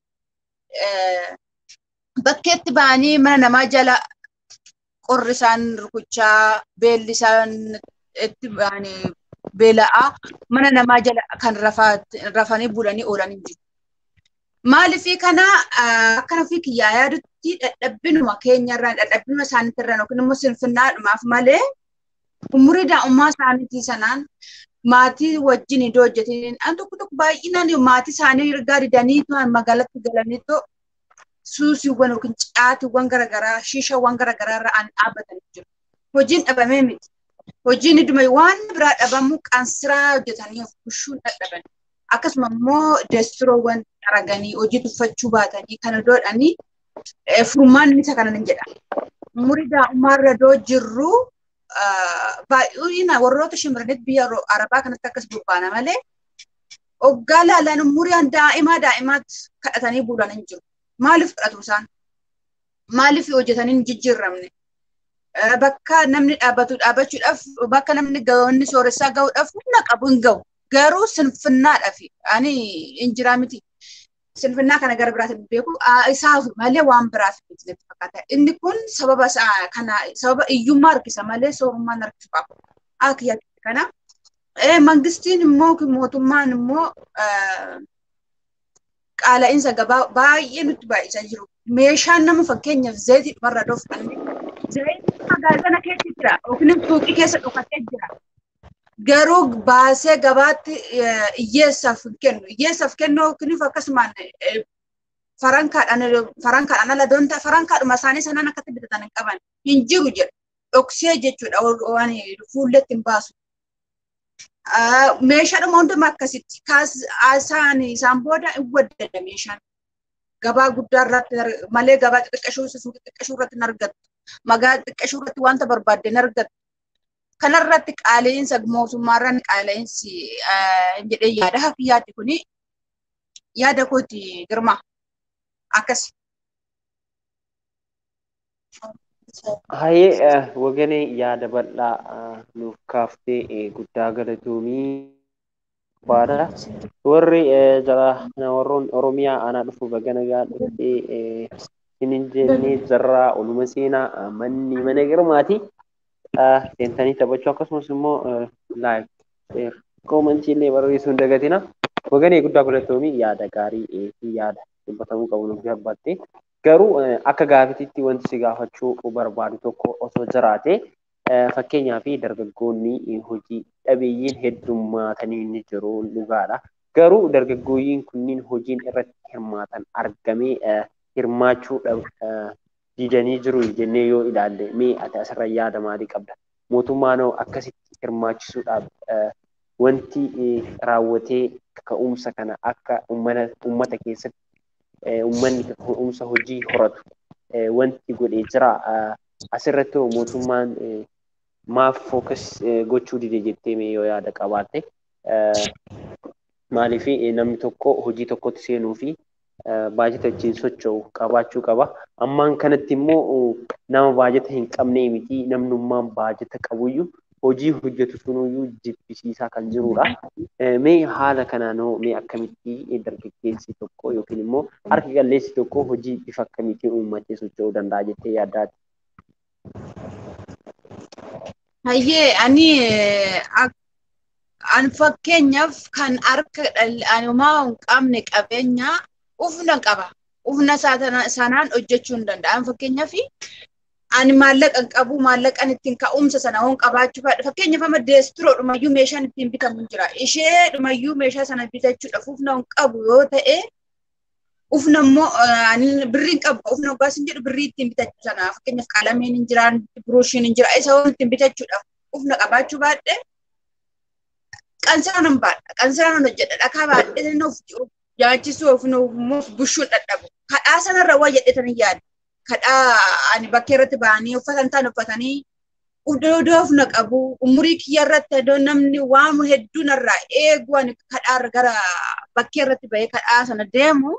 bakkeetti ba'anii mana namaa jala qorri isaan rukuchaa beelli isaan itti ba'anii beela'aa mana namaa jala kan rafanii bulanii oolanii jiru. Maaliifii kana akkana fi kiyyaa yaadutti dadhabbinuma keenyarraa dadhabbinuma isaaniitirraa yookiin immoo sinfinnaadhumaaf malee umurii daa'ummaa isaaniitii sanaan maatii wajjin iddoo hojjetanii an tokko tokko baay'inaan maatii isaanii ergaa didanii magaalatti galanii suusiiwwan yookiin caatiiwwan garaagaraa shiishawwan garaagaraa irra an dhaabbatanii jiru. Hojiin dhabamee miti. Hojiin dhuma waan biraa dhabamu qansiraa hojjetanii of bushuun dadhaban. akkasuma immoo deestiroowwan araganii hojii tuffachuu baatanii kana doodhanii furmaanni isa kanan jedha. Umurii daa'ummaarra doo jirru baay'ina warroota shimirranitti biyya arabaa kanatti akkas bobbaana malee hoggaa laalaan umuriin daa'imaa daa'imaatti kadhatanii bulan hin jiru. Maaliif kadhatu isaan? Maaliif hojjetanii hin jijjiiramne? Bakka namni dhaabbatu dhaabbachuudhaaf bakka namni gahoonni sooressaa gahuudhaaf humna qabu hin gahu. Garuu sinfinnaadhaaf ani hin jiraa miti. Sinfinnaa kana gara biraatiin beeku isaaf malee waan biraaf miti natti fakkaata. Inni kun sababa kana sababa iyyummaa harkisa malee soorummaan harkisu qaba. Akka yaaddu kana. Mangistiin immoo mootummaan immoo qaala'insa gabaa baay'ee nutti baay'isaa jiru. Meeshaan nama fakkeenyaaf zayitii dhumarra dhooffanne zayitii magaazana keessa jira yookiin suuqii keessa dhokatee jira. Garuu baasee gabaatti hiyyeessaaf hin kennu. Hiyyeessaaf kennu yookiin akkasumaan farankaadhaan ala doonta farankaadhuma isaanii sanaan akkatti bitatan hin qaban hin jiru jedhu. Dhoksee jechuudha waan fuulletti hin baasu. meeshaadhuma hundumaa akkasitti isaan isaan booda hin waddada meeshaan. Gabaa guddaa irratti malee gabaa xixiqqashuu suuqii xixiqqashuu irratti hin argattu. Magaalaa xixiqqashuu irratti wanta barbaadde hin argattu. Kanarratti qaala'insa mootummaarraan qaala'insi jedhee yaada hafi yaaddi kuni yaada kooti girma akkas. Hayyee waganee yaada bal'aa nuuf kaaftee guddaa galatoomii baadha. Warri jala warroon Oromiyaa aanaa dhufu baga nagaa dhuftee hin jennee jarraa oluma seenaa manni mana girmaati. Seentanii taphachuu akkasumas immoo laayif sheer koomantii illee barreessuu hin dagatina. Waganee guddaa galatoomii yaada gaarii fi yaada dubbatamuu qabu nuuf gabbattee. Garuu akka gaafititti wanti si gaafachuu barbaadu tokko osoo jiraate fakkeenyaa fi dargaggoonni hojii dhabeeyyiin heddummaatanii ni jiru dhugaadha. Garuu dargaggooyyiin kunniin hojiin irratti hirmaatan argamee hirmaachuu didanii jiru jennee yoo ilaalle mee ati asirra yaada maalii qabda? Mootummaan akkasitti hirmaachisuudhaaf wanti raawwatee ka'umsa kana akka uummata keessatti uummanni ka'umsa hojii horatu wanti godhee jira. Asirratti mootummaan maaf fookas gochuu dide jettee mee yoo yaada qabaatte maaliif namni tokko hojii tokkotti seenuu fi baajata ittiin socho'u qabaachuu qaba. Ammaan kanatti immoo nama baajata hin qabnee miti namnummaan baajata qabuyyuu hojii hojjetu sunuyyuu jibbisiisaa kan jirudha. Mee haala kanaanoo mee akkamitti dargaggeessi tokko yookiin immoo harki qalleessi tokko hojii bifa akkamiitiin uummatee socho'uu danda'a jettee yaaddaati? Hayyee ani an fakkeenyaaf kan harka anumaa hin qabne qabeenya ufna qaba. Ufna sanaan hojjechuu hin danda'an fakkeenyaaf ani maallaqa hin qabu maallaqan ittiin ka'umsa sana hoon qabaachuu fadha. Fakkeenyaaf amma deestiroo dhumayyuu meeshaan ittiin bitamu jira. Ishee dhumayyuu meeshaa sana bitachuudhaaf ufna hin qabu yoo ta'e ufna immoo birrii hin qabu ufna hoggaas hin jedhu birrii ittiin bitachuu sana fakkeenyaaf qalameen hin jiraan biruushiin hin jira isa hoon ittiin bitachuudhaaf ufna qabaachuu baadhe qansiraan hin baadha qansiraan hin hojjedha dhakaa baadhee of nyaachisuu of bushuun dadhabu kadhaa sanarra waa jedhetanii yaada. kadhaa ani bakkee irratti ba'anii uffatan ta'an uffatanii iddoo ofna qabu umurii kiyya irratti iddoo namni waan hedduu narraa eegu ani kadhaa gara bakkee irratti ba'ee kadhaa sana deemu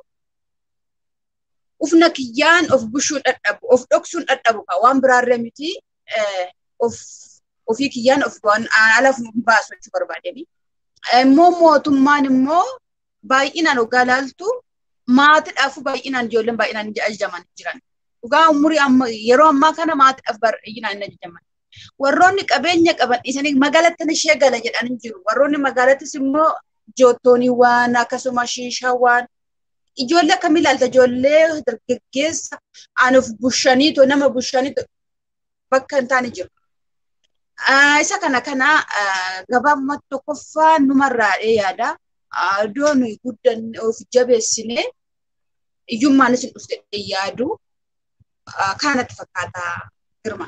ufna kiyyaan of bushuun dadhabu of dhoksuun dadhabu ka waan biraarree miti of ofii kiyyaan of ala baasu jechuu barbaadeni. Immoo mootummaan immoo baay'inaan hoggaa ilaaltu maatiidhaafu baay'inaan ijoolleen baay'inaan ajajaman jiran. dhugaa umurii amma yeroo ammaa kana maatiidhaaf baay'inaan hin ajajaman. Warroonni qabeenya qaban dhiisanii magaalattan ishee gala jedhanii jiru. Warroonni magaalattis immoo joottooniiwwan akkasuma shiishaawwan ijoollee akkamii ilaalta ijoollee dargaggeessa anuuf bushaniitoo nama bushaniitoo bakka hin taane jiru. Isa kana kana gabaabumatti tokkoffaa numarraa yaada. Iddoo nuyi guddan of jabeessinee iyyummaanis hin dhufte yaadu. kanatti fakkaata girma.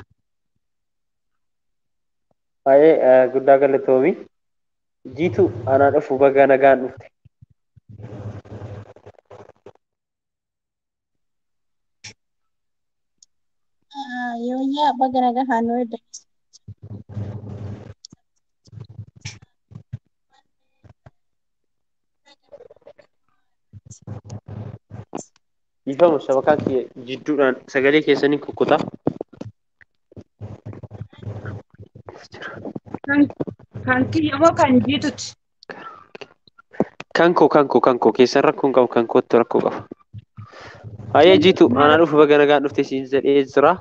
Baay'ee guddaa galatoomi. Jiitu anaa dhufu baga nagaan dhufte. Yooyyaa baga nagaa haanuu edda. Ifamu sabakaa kiyya jidduudhaan sagalee keessanii kukkutaa. Kan kan kiyya moo kan jiituti? Kankoo kankoo kankoo keessan rakkoo hin qabu kan kootti rakkoo qaba. Hayyee jiitu aanaa dhufu baga nagaan dhufte siin jedhee jira.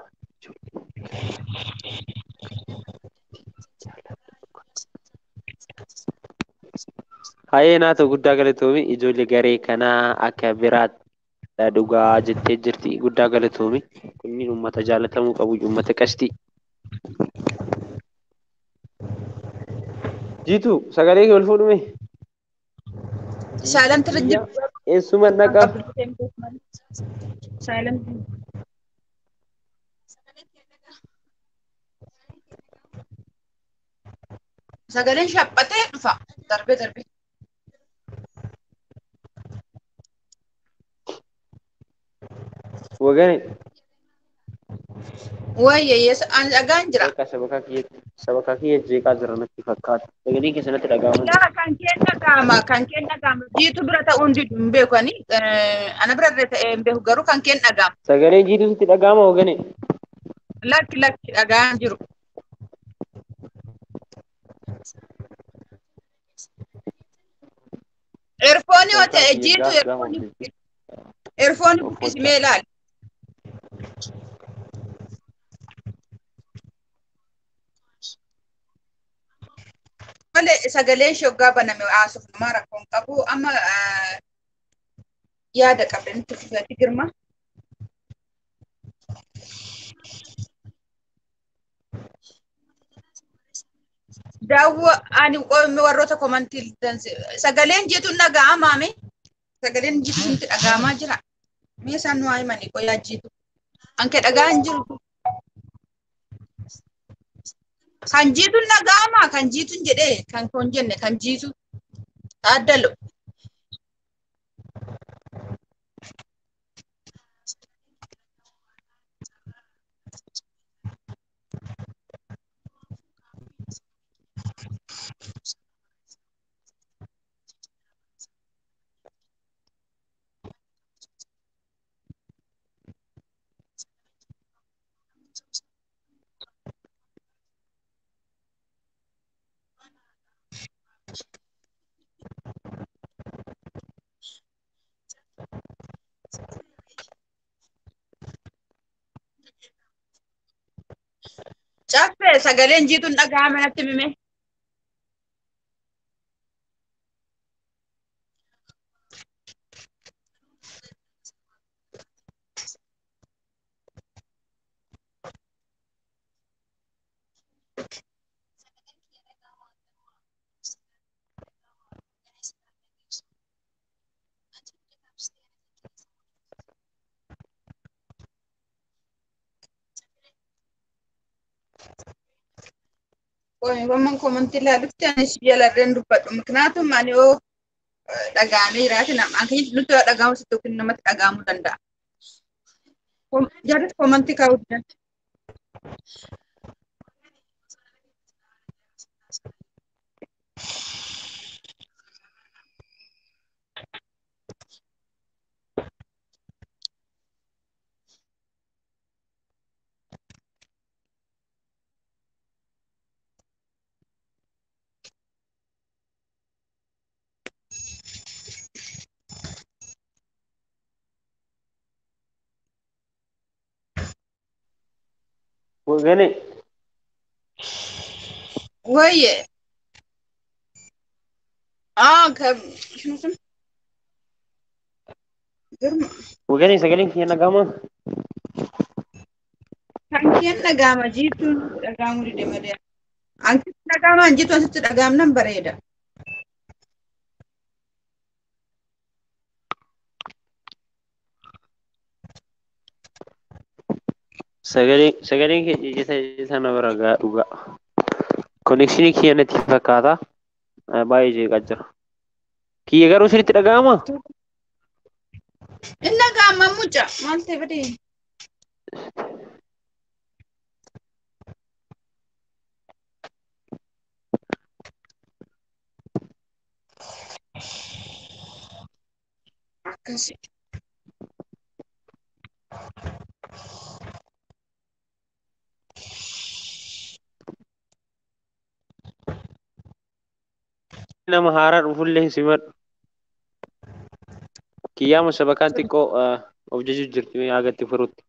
Hayyee naatoo guddaa galatoomi ijoollee garee kanaa akka biraadha dhugaa jettee jirti guddaa galatoomi. Kunniin uummata jaalatamuu qabu uummata qashtii. Jiitu sagalee kee ol fuudhume. Saalan tira jiru. Eessuma dhaqa. Saalan. Sagaleen shaphatee dhufa. Darbee darbee. Wagane Wayyeeyyees ani dhagaan jira. akka sabakaa kiyyaatti sabakaa kiyya jeeqaa jira natti fakkaata. Sagaleen keessanatti dhaga'amaa jira. Yaa kan keen dhaga'ama kan keen dhaga'ama jiitu bira ta'uun didu hin beeku ani ana bira illee ta'ee hin beeku garuu kan keen dhaga'ama. Sagaleen jiituutti dhaga'ama wagane. Lakki lakki dhagaan jiru. Erfoonii yoo ta'e jiitu erfoonii erfoonii buqqisimee ilaali. Malee sagaleen shoggaa baname haasuuf namaa rakkoon qabu amma yaada qabda nutti fufatti girma. Daawwa ani warroota komantii sagaleen jiituun dhaga'amaame sagaleen jiitu nutti dhaga'amaa jira. Mee isaan nu haa himanii qoyaa jiitu. Anke dhaga'an jiru. Kan jiituun dhaga'amaa kan jiituun jedhee kan kun jenne kan jiitu taaddalo. Caffee sagaleen jiituun dhaga'ame natti mime. Qoomman komantii ilaalutti anis jalarreen dubbadhu. Miknaatum ani yoo dhaga'amee jiraate nama akkanyitti nutti yoo dhaga'amu sitti yookiin namatti dhaga'amuu danda'a. Jaalis komantii kaa'uu danda'a. Wagane Wayye. Ah, kan girma. wagane sagaleen kiyya dhaga'ama. Kan keen dhaga'ama jiituun dhaga'amuu dide malee. Ankitti dhaga'ama jiituun asitti dhaga'amnan bareeda. Sagaleen sagaleen kiyya ijjita sana bira gaa dhugaa. Konekshinii kiyya natti fakkaata. Baay'ee jeeqaa jira. Kiyya garuu sirriitti dhaga'ama. Inni dhaga'ama mucaa maal ta'e badee? akkasi. nama haaraa dhufullee hin simadhu. Kiyyaama sabakaan xiqqoo eh, of jajuu jirti yaagatti furutti.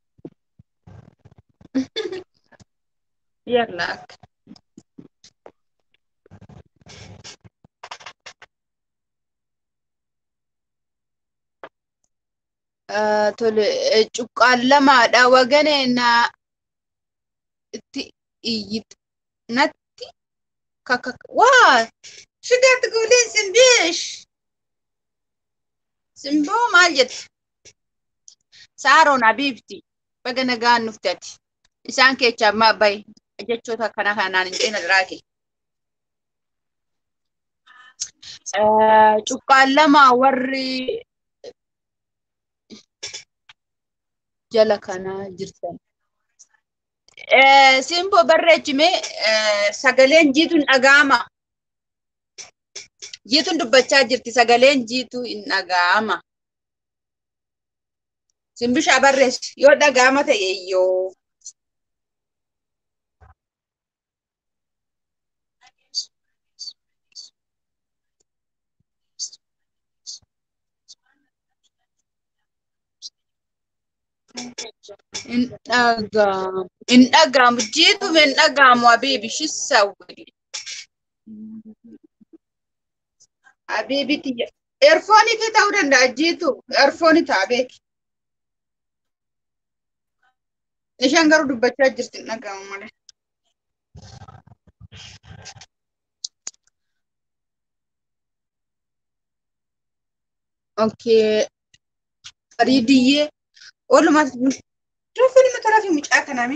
Yalla akka. Ah, Tole, eh, cuqqaan lamaadha waganee na itti iyyit natti kaka waa shigatti guuliin simbiish simboo maal jette saaroon abiibti baga nagaan nuftati isaan keechaa ammaa bayi jechoota akkana kanaan hin ceena diraake. Cuqqaan lama warri jala kanaa jirtan. Simboo barreechime sagaleen jiituun dhaga'ama. Jiituun dubbachaa jirti sagaleen jiituu hin dhaga'ama. Simbishaa barreessi yoo dhaga'ama ta'e iyyoo. Hin dhaga'amu. Hin dhaga'amu. Jiituun hin dhaga'amu Habiibi shissawwi. Habiibiti eerfoonii kee ta'uu danda'a jiitu eerfoonii ta'a beeki. Isheen garuu dubbachaa jirti hin dhaga'amu malee. Okay. Fariidiyyee oolumaa Raffi nama taraa fi mucaa kaname.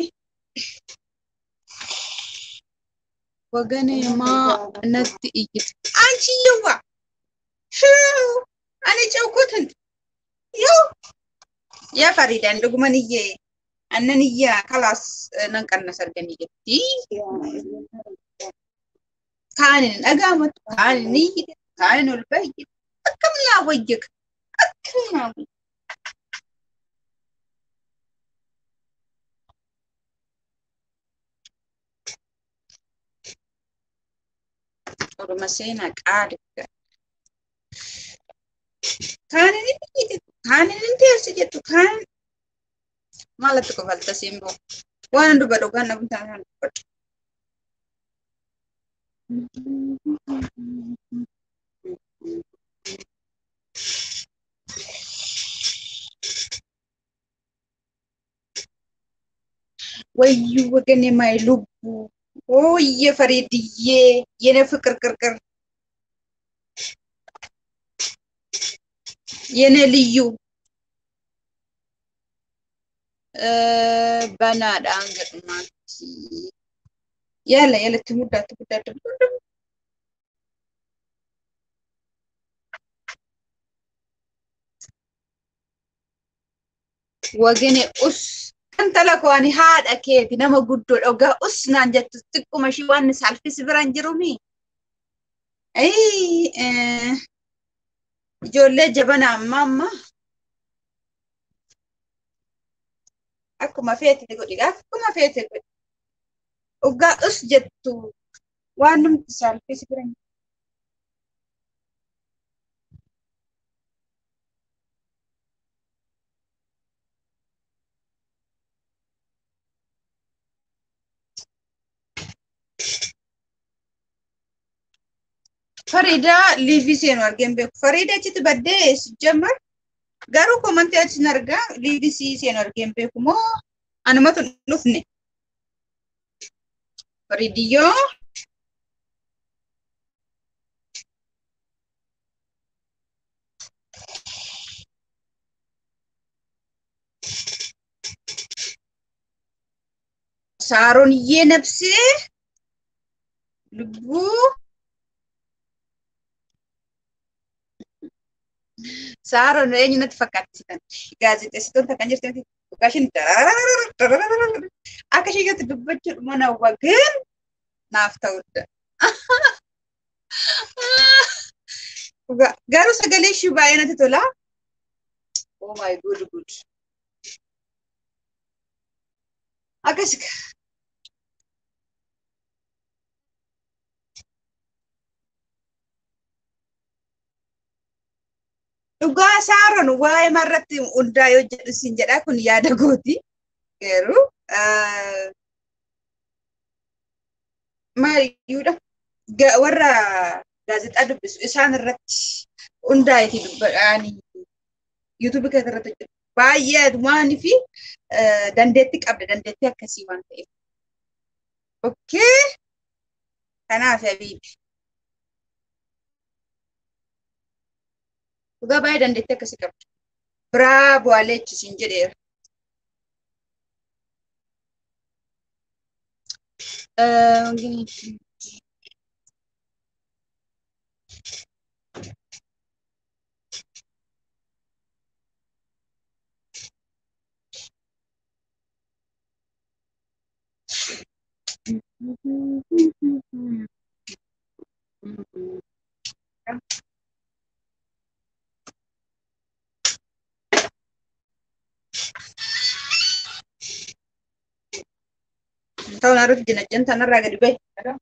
Waganee maa natti iyyite. Anchi yawwa. Shuu. Ani cawkutin. Yoo. Yaa Fariidaan dhuguman iyyee. Annan iyyaa kalaas nan qannas arganii jetti. Kaanin hin dhaga'amatu. Kaanin ni iyyite. Kaanin ol bayyite. Akkam naa wayyaga. Akkam naa wayyaga. Orma seenaa qaaliga. Kaanin inni hiitetu, kaanin inni teessi jettu, kaanin maalatti qofalta simboo. Waan dubbadhu kan namni taa'an dubbadhu. ወዩ ወገኔ ማይ ልቡ ኦየ ፈሬድዬ የኔ ፍቅር ቅርቅር የኔ ልዩ በናዳን ገጥማት ያለ የለት ሙዳት ሙዳት ወገኔ ኡስ Intala koo ani haadha keeti nama guddoodha ogaa us naan jettu xiqquma ishii waan saalfisi biraan jirumi. Ijoollee jabana amma amma akkuma feete godhi akkuma feete godhi. Ogaa us jettu waan namti saalfisi biraan Fariidaa liivii seenu argeen beeku. Fariidaa achitti baddee sijjammar garuu komantii achi argaa liivii sii seenu argeen beeku moo anumatu hin dhufne. Fariidiyyoo Saarooniyyee nabsee lubbuu Saaroon eenyu natti fakkaatisitan. Gaazexeessitoota kan jirtu dhugaa ishiin akka ishee gatti dubbachuu mana wagan naaf ta'udha. Garuu sagalee ishii baay'ee natti tola. Oh my good good. Akkas dhugaa saaron waa'ee marratti hundaa yoo jedhu siin jedhaa kun yaada gooti. Garuu maaliyyuudha warra gaazexaa dubbisu isaan irratti hundaa'eeti dubbadhaanii yuutuubii kana irratti hojjetu. Baay'ee waanii fi dandeettii qabda dandeettii akkasii waan ta'eef. Okkee kanaaf habiibi. Dhugaa baay'ee dandeettii akkasii qabda. Biraa bu'aalee ichisiin jedheera. Ta'uun irratti dinagdeen tanarraa gadi bahe.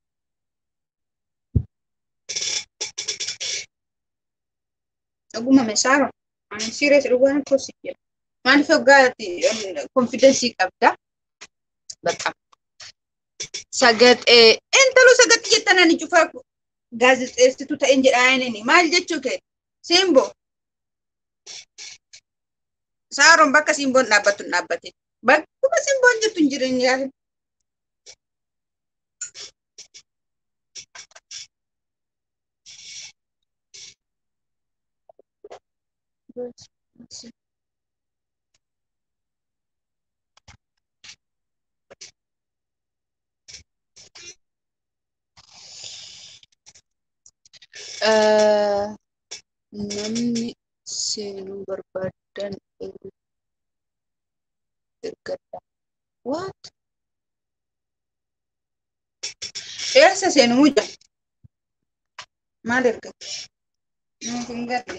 Dhuguma meeshaaro. Ani sirees dhugaan kosi jedha. Maaliif hoggaatti konfidensii qabda? Bakka. Sagaxee intaluu sagaxi jettan ani cufaa gaazexeessituu ta'een jedhaa inni maal jechuu kee? Simboo. Saaroon bakka simboon dhaabbattu hin dhaabbate. Bakkuma simboon jettu hin jireenya yaala. namni seenuu barbaadan ergadha. What? Eessa seenuu jira? Maal ergata? Nuuf hin galle.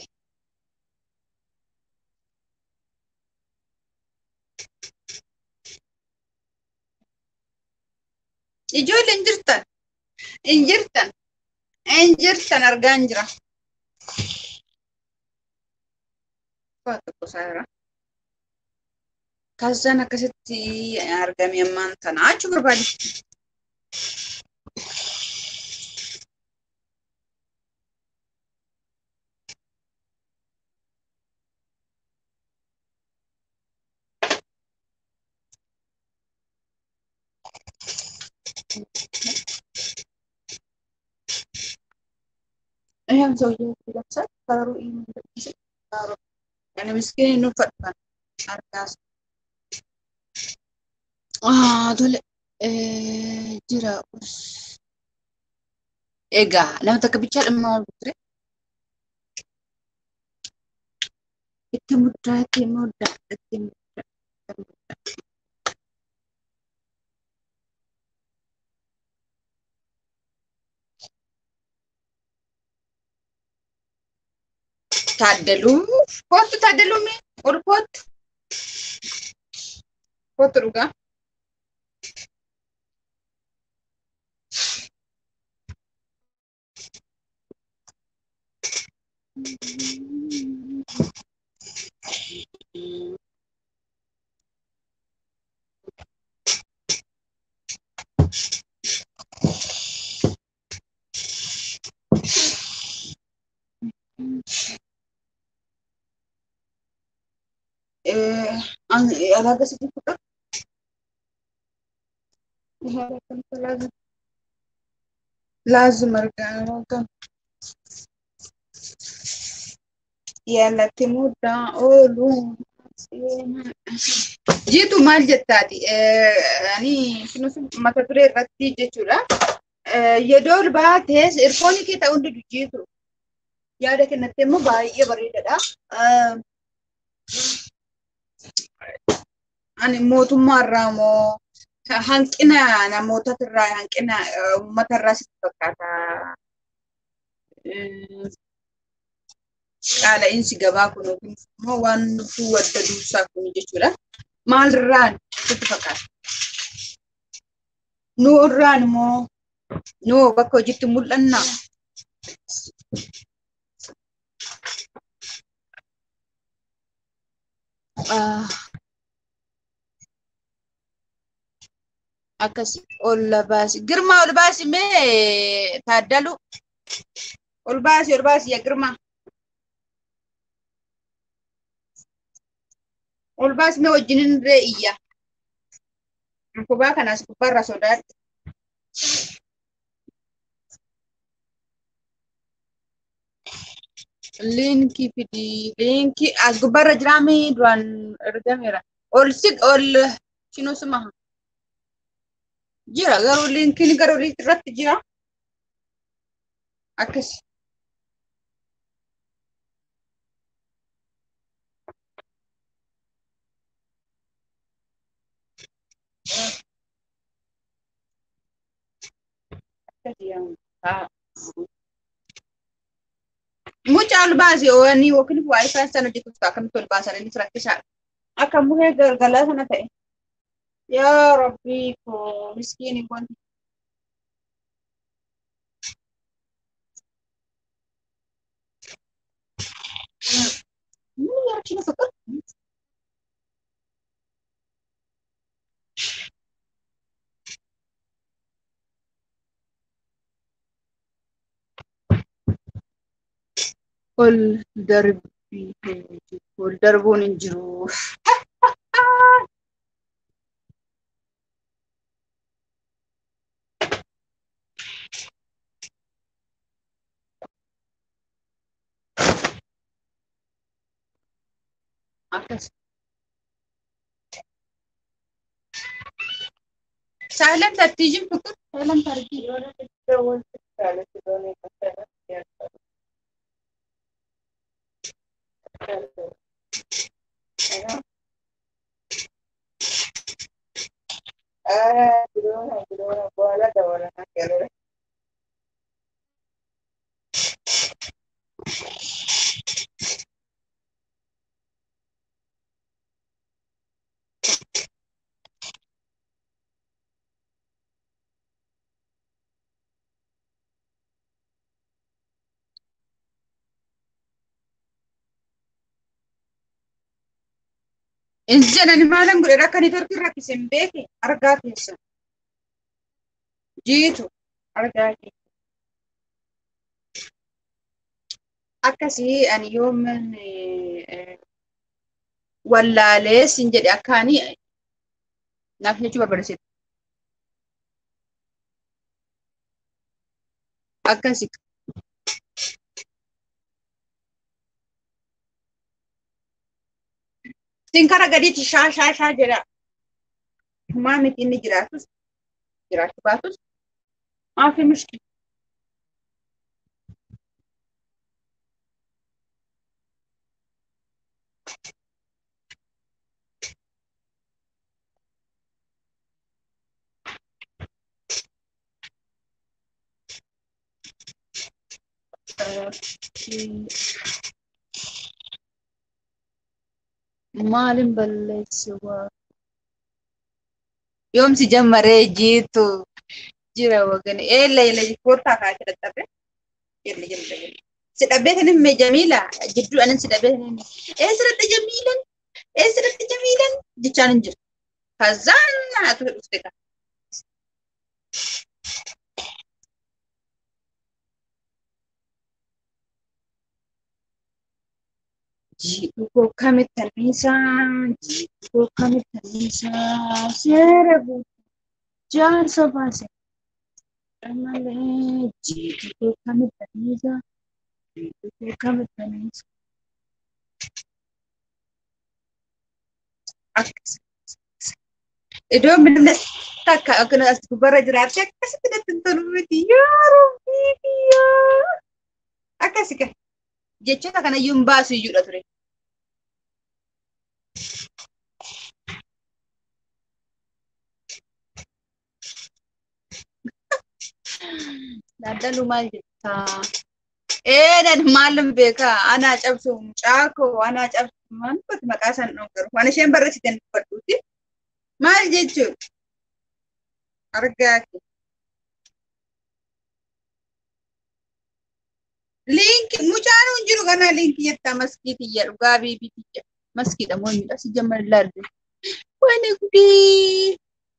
Ijoollee hin jirtan. Hin jirtan. Hin jirtan argaa hin jira. Waa tokko saara. Kaasaan akkasitti argame ammaan tana achuu barbaade. ይህም ሰውዬ ይለብሳል። ከለሩ ይመስል ያኔ ምስኪን nu fadhan argaas. Tole jira. Egaa nama takka bichaa dhimma wal ture. Itti muddaa itti muddaa itti muddaa itti muddaa. Taaddaluu kootu taaddaluu mee ol kootu kootu dhugaa. alaga sih putar. lazim lazim argaman yaalatti muddaa oolu jiitu maal jettaati ani mata duree irratti jechuudha yeroo baatees irfoonii kee ta'uu hundi jiitu yaada kennatti immoo baay'ee bareedadha. ani mootummaarraa moo hanqina namootatirraa hanqina uummatarraa sitti fakkaata. qaala'insi gabaa kun yookiin immoo waan nuti wadda duusaa kun jechuudha. Maalirraan sitti fakkaata? Nu irraan immoo nu bakka hojiitti mul'annaa? Ah, akkasi ol baasi. Girmaa ol baasi mee taaddalu? Ol baasi ol baasi yaa girmaa. Ol baasi mee wajjinin ree iyya. Kubaa kanaas gubbaarra sodaadhu. Liinkii fidi liinkii as gubbaarra jiraami duraan ergameera. Ol si ol shinuu suma jira garuu liinkiin garuu irratti jira. Akkas. Mucaa ol baasi oowwanii yookiin waayifaa sana hojjetuuf akkamitti ol baasan innis rakkisaadha. Akka muhee galgalaa sana ta'e. Yaa Rabbii koo miskiini kun. Inni yaachina fakkaatu. ol darbii ol darbuun hin jiru. Akkas. Silent attiijin fukur. Silent argii yoo Ah, Girona, Girona, bola da bola na kelore. Insi jedhani maalan godhe rakkanii torkii rakkise hin beeke argaa keessa. Jiitu argaa keessa. Akkasii ani yoomin wallaalee sin jedhe akkaanii naaf jechuu barbaaddeetti. Akkasi. Sin kara gadiitti shaa shaa shaa jedha. Maa miti inni jiraatus jiraachuu baatus maafi mushkila. Maalin balleessuwaa? Yoomsi jammaree jiitu jira wagani. Eella eella koottaa kaasee dadhabe. Jelle jelle jelle. Si dhabbee kan himme Jamiila jidduu anan si dhabbee kan himme. Eessirratti Jamiilan? Eessirratti Jamiilan? Jechaan hin jiru. Kazaan naatu dhufte kan. Jiidhu koo kamittanniisaa, jiidhu koo kamittanniisaa, seera guutuu jaarsa baase. Malee jiidhu koo kamittanniisaa, jiidhu koo kamittanniisaa. Akkas. Iddoo midhaan takka akkana as gubbarra jiraatte akkasitti natti hin tolu miti yaa rabbii biyyaa. Akkasi kan jechoota kanayyuu hin baasu iyyuudha ture. Daddaluu maal jettaa? Eenan maalin beekaa anaa cabsu mucaakoo anaa cabsu maal gooti maqaa san dhongaru waan isheen barreessiten dubbadhuuti maal jechuudha argaa ke liinki mucaan hin jiru kanaa liinki jettaa maskiitiyya dhugaa biibitiyya maskiidha moo miidha si jamman ilaallu wani gudii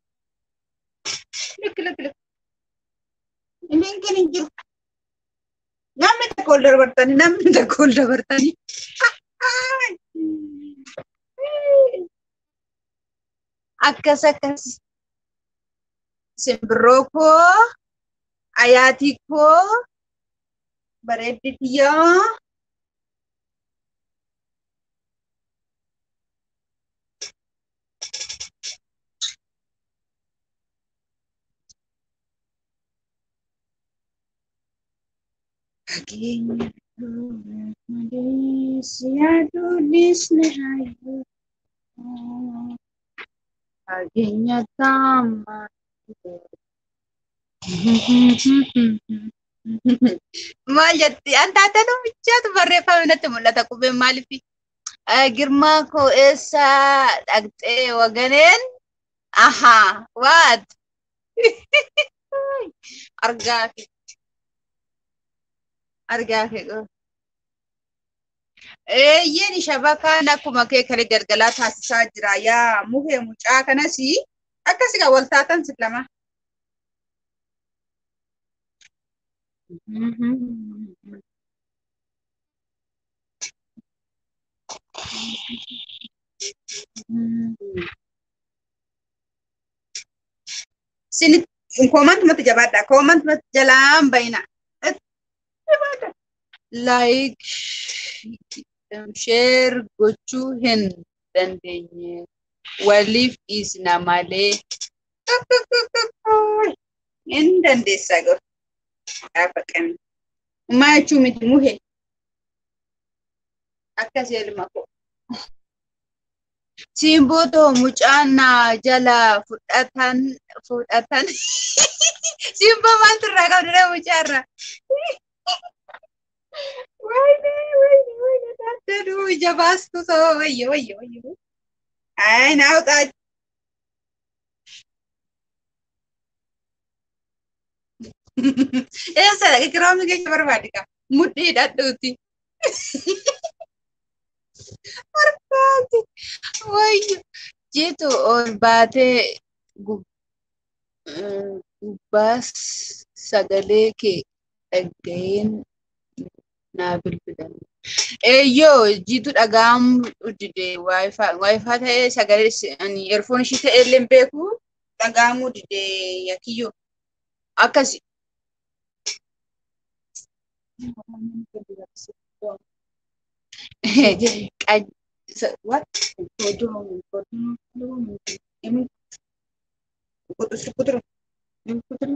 likki likki likki liinkiin hin jiru namni tokko ol dabartanii namni tokko ol dabartanii akkas akkas simbirroo koo ayaatii koo bareedditiyyaa Fageenya malees yaaduunis ni hayyuu fageenya taama maal jetti an taatanu michaatu barreeffame natti mul'ata qubeen maaliif girmaa koo eessa dhaqxee waganeen ahaa waat argaa fi argaa fi Eeyyeen shabakaan akkuma kee kale galgalaa taasisaa jira. Yaa muhee mucaa kanas akkasii wal taatan si lama. Sini koomantumatti jabaadha. Koomantumatti jalaan bayina. Like sheer gochuu hin dandeenye waliif dhiisna malee hin dandeessaa gahu gaafa qabne. Maa jechuu miti muhe akkas elma koo. Simbootoo mucaan naa jala fudhatan fudhatan simboo maaltu irraa qabdudha mucaarraa. Wayne, wayne, wayne, daddadu ija baastu soo wayyo, wayyo, wayyo. Ay, naa utaa. Eessa dhaqe kiraamni keenya barbaade qaba. Mudhii dhadhuuti. Barbaade. Wayyo. Jitu ol baatee gubbaas sagalee kee dhaga'een naa bilbilan. Eeyyoo jitu dhaga'amuu dide waayifaa waayifaa ta'ee sagalee ani eerfoon ishii ta'e illee hin beeku dhaga'amuu dide yakiyyoo akkasi. What? Kutu kutu kutu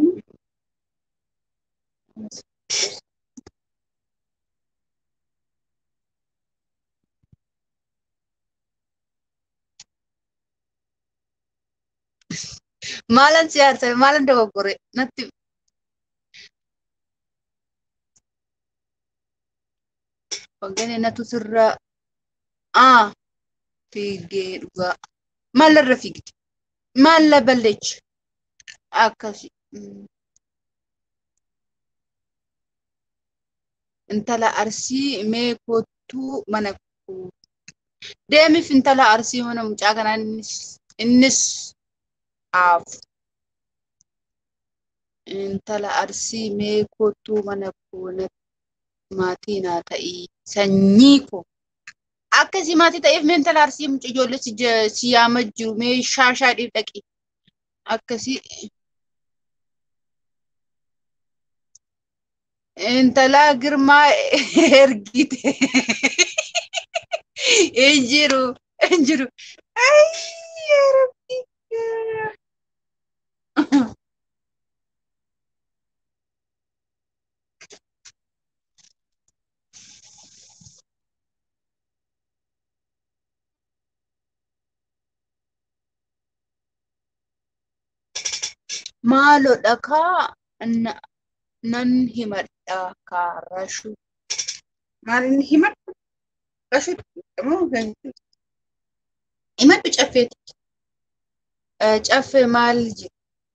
Maalan siyaasa maalan dogoggore natti Wagane natu sirra aa fiigee dhugaa maalirra fiigde maalla balleecha akkasi intala arsii mee kottuu mana koo deemif intala arsii mana mucaa kanaa innis innis aafu intala arsii mee kottuu mana koo maatii naa ta'ii sanyii koo akkasii maatii ta'eef mee intala arsii mucaa ijoollee si yaama jiru mee shaashaa dhiif dhaqi akkasii intala girmaa ergite hin jiru hin jiru ayyaa rabbi maaloo dhakaa nan himadha kaarashu Maal inni himadhu? Qashutti moo himadhu caffeeti. Caffee maal jedhu?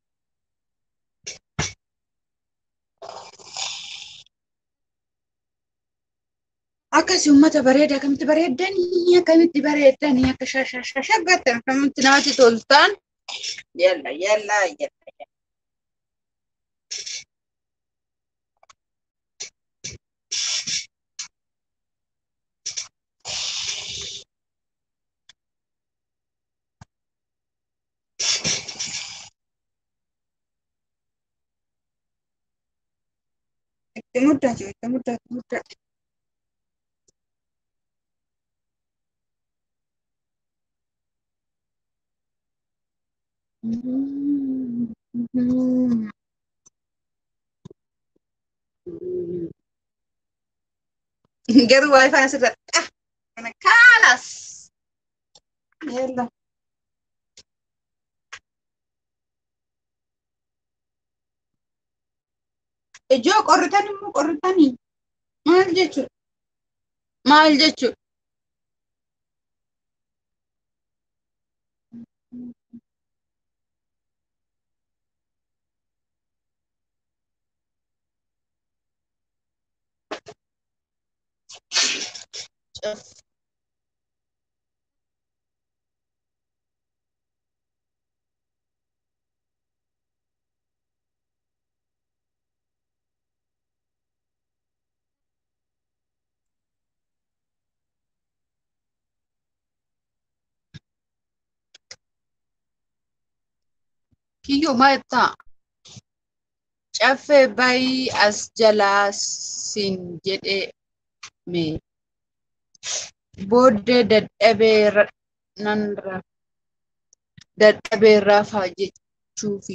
Akkasii uummata bareedaa akkamitti bareeddanii akkamitti bareeddanii akka shashashashaggattan akkamitti namatti toltan yalla yalla yalla. Itti muddaa jiru itti muddaa itti muddaa. Garuu waayifaan asirratti ah kana kaalas. Yalla. Ijoo qorritan immoo qorritanii maal jechuudha? Maal jechuudha? Kiyyoo maal ta'a? Caffee bayii as jalaa siin jedhee mee booddee dadhabee nan dadhabee rafaa jechuufi.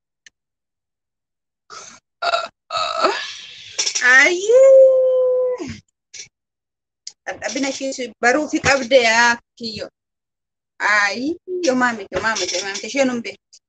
Ayyee! Dadhabina ishee baruufi qabde yaa kiyyoo. Ayyoo maamite maamite maamite isheen hin beektu.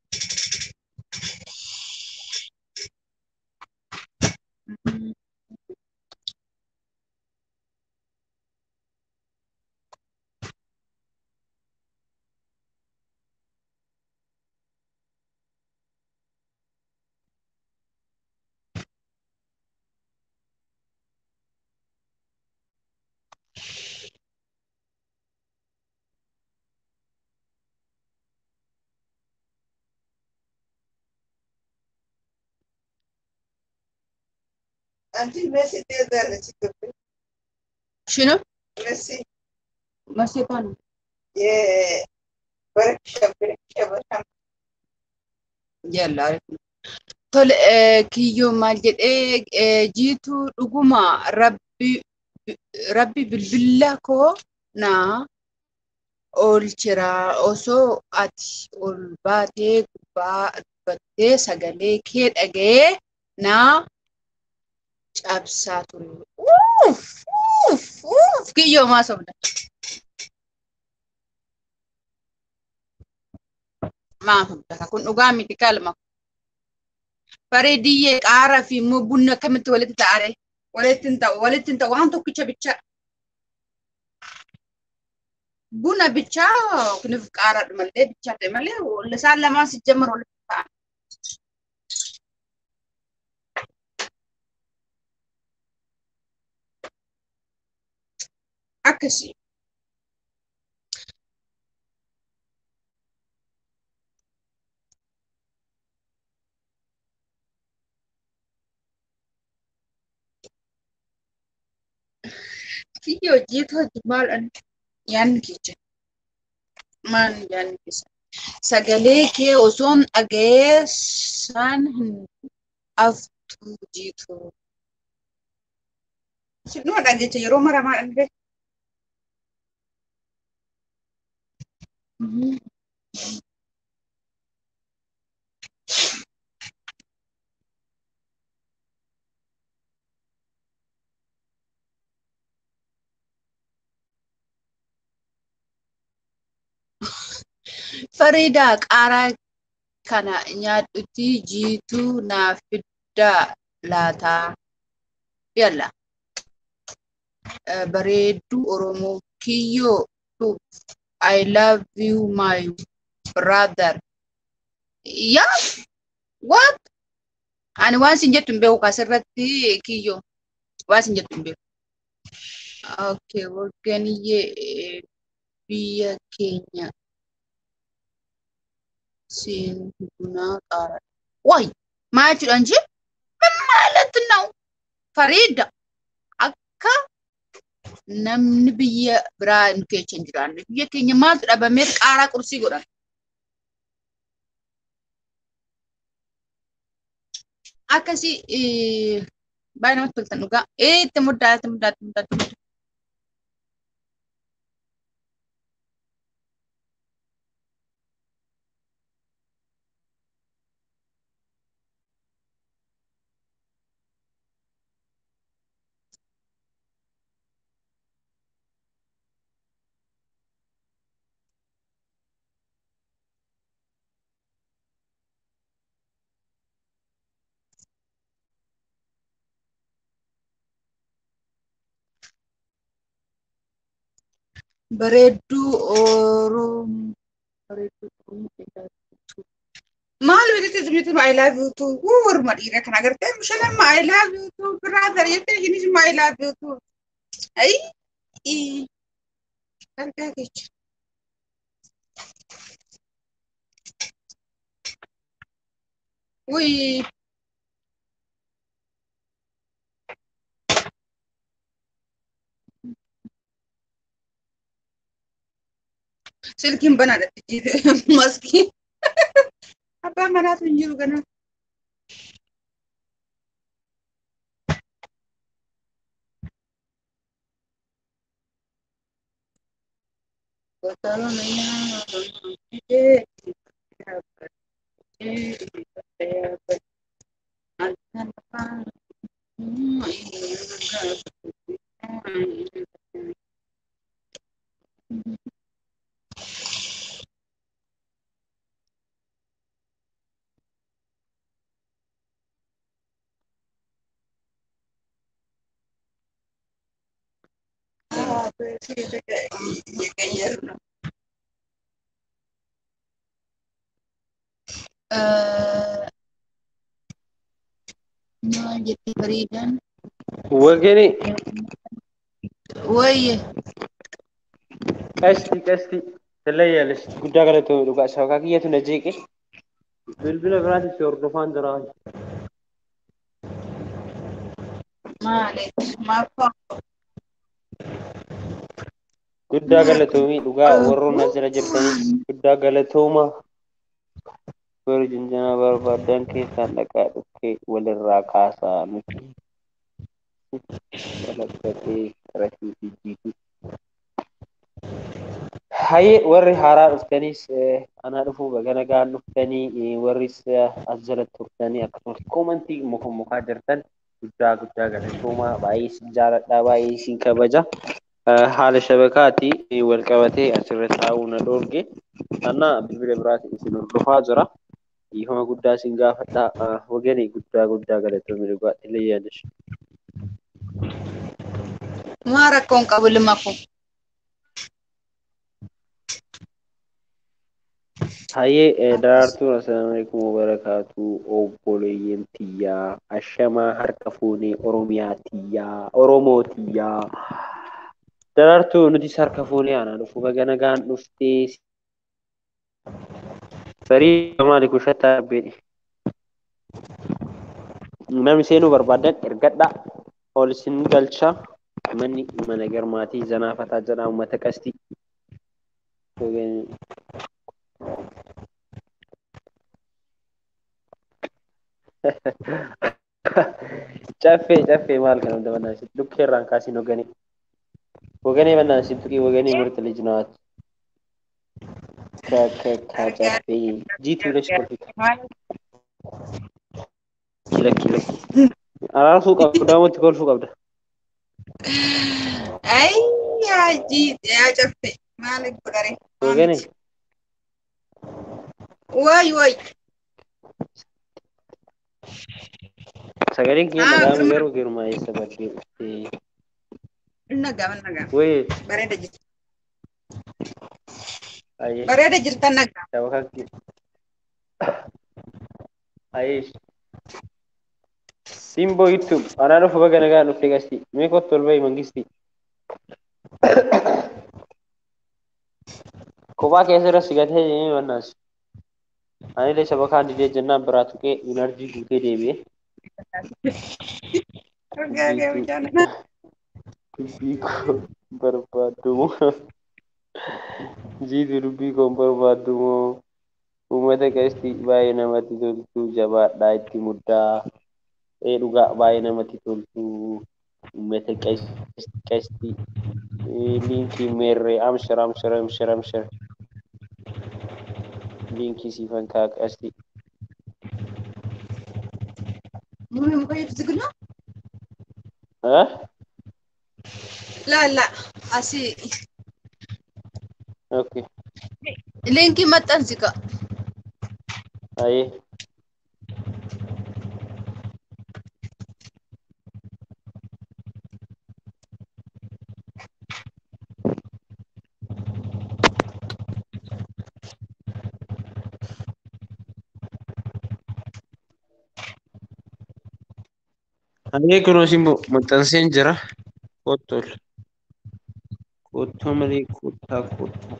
Anti Messi te dale chico. Shino? Messi. Masii kana. Ye. Barksha barksha barksha. Yalla. Tole kiyyoo maal jedhee jiituu dhuguma rabbi rabbi bilbila koo naa oolchira osoo ati ol baatee gubbaa dubbattee sagalee kee dhaga'ee naa cabsaa ture. Uuf! Uuf! Uuf! Kiyyoo maa sobda. Maa sobda kun dhugaa miti kalma. Bareediyyee qaaraa fi immoo bunni akkamitti walitti ta'are? Walitti hin ta'u, walitti hin ta'u waan tokkicha bichaa. Buna bichaa kunuuf qaaraadha malee bichaa ta'e malee isaan lamaan si jammar walitti ta'an. Akkasii. Kiyya hojiitu hojii maal yaanni keessa maal yaanni keessa sagalee kee osoon dhaga'ee saan hin aftu jiitu. Sinuma dhageecha yeroo maramaa dhaga'e. Fariidaa qaaraa kana nyaadhutti jiituu naaf fiddaa laataa. Yalla. eh, bareedduu Oromoo kiyyoo tu I love you my brother. Yaa what? Ani waan sin jettu hin beeku kasirratti kiyyoo waan sin jettu hin beeku. Okay, wagganiyyee eh, biyya keenya siin bunaa qaara. Waay maal jechuudhaan jee? Maalatti na'u? Fariida akka namni biyya biraa nu keessa hin jiraanne biyya keenya maaltu dhabamee qaaraa qursii godhan. Akkasii eh, baay'ee namatti toltan dhugaa. Eh, itti muddaa, itti muddaa, itti muddaa, itti muddaa. Bareedduu Oromoo. Bareedduu Oromoo. Maal beekte zimmitu I love you too. Wuu warma dhiira kana agartee bishaan I love you too. Brother jettee ishinis I love you too. Ayi. ii. Argaa jecha. Wii. Silkiin banaadha jijjiirre maskii. Abbaan manaatu hin jiru ganaa. Maal jettee bareedaan? Wageni Wayye. qasti qasti talayyaales guddaa galatoomi dhugaa sabaqaa kiyyatu na jeeqe bilbila biraatiif si hordofaan jira. Maali? Maafaa? Guddaa galatoomii dhugaa warroon as jira jirtanis guddaa galatooma. Warri jinjanaa barbaadan keessaan dhaqaa dhukkee walirraa kaasaa miti. Walakkaatee qarashii fi jiituu. Hayyee warri haaraa dhuftanis anaa dhufuu bagana gaan dhuftanii warris as jala turtanii akkasumas koomantii muka mukaa jirtan guddaa guddaa galatoomaa baay'ee isin jaaladhaa baay'ee isin kabaja. Haala shabakaati wal qabatee asirra taa'uu na dhoorge. Anna bilbila biraatiin isin hordofaa jira. Dhiifama guddaa isin gaafadha. Waganii guddaa guddaa galatoomii dhugaatti illee yaadash. Maa rakkoon qabu lima kun? Hayyee daraartuun assalaamu alaikum wabarakaatu obboleeyyan tiyyaa ashamaa harka fuunee oromiyaa tiyyaa oromoo tiyyaa daraartuu nutis harka fuunee aanaa dhufu bagana gaan dhuftee sarii maali kushataa beedhe namni seenuu barbaadan ergadha ol isin galcha manni mana garmaatii zanaafataa jedha uummata qasti caffee caffee maal kana hunda bannaan sitti lukkee irraan kaasiin hoganee hoganee bannaan sitti tuqii hoganee mirti lijinaat ka ka ka caffee jiituu lesh kolfita lakki lakki araarsuu qabda daamotti kolfuu qabda Ay, yaa jiite yaa caffe maal godhare? hoganee Way way. sagaleen kiyya Ah, nagaame firma- garuu girumaa eessa baddee dhuftee Nagaa man nagaa. Wayii. Bareeda jirta. Ayyee. Bareeda jirta nagaa. Shabakakki. Ayyee. Simboo YouTube. Anaa dhufu baga nagaa dhufte gasti. Mee kottu ol bahi mangisti. Kophaa keessa irra sigatee deemee mannaas. Anillee shabakaa didee jennaan biraa tuqee inarjii guutee deebi'ee. Argaa kee mucaan. Dubbii koo barbaaddu moo? Jiitu dubbii koo hin barbaaddu moo? Uummata qeesti baay'ee namatti toltu jabaadhaa itti muddaa. Ee dhugaa baay'ee namatti toltu. Uummata qeesti liinkii meerree amshar amshar amshar amshar. Liinkii siifan kaa qeesti. Muumee muka ibsi gulaa. Ah? Laa laa asii Okay. liinkii maxxansi ka. Aye. Hagee kunoo simbo maxxanseen jira. Kottol. Kottoo malee kottaa kottaa.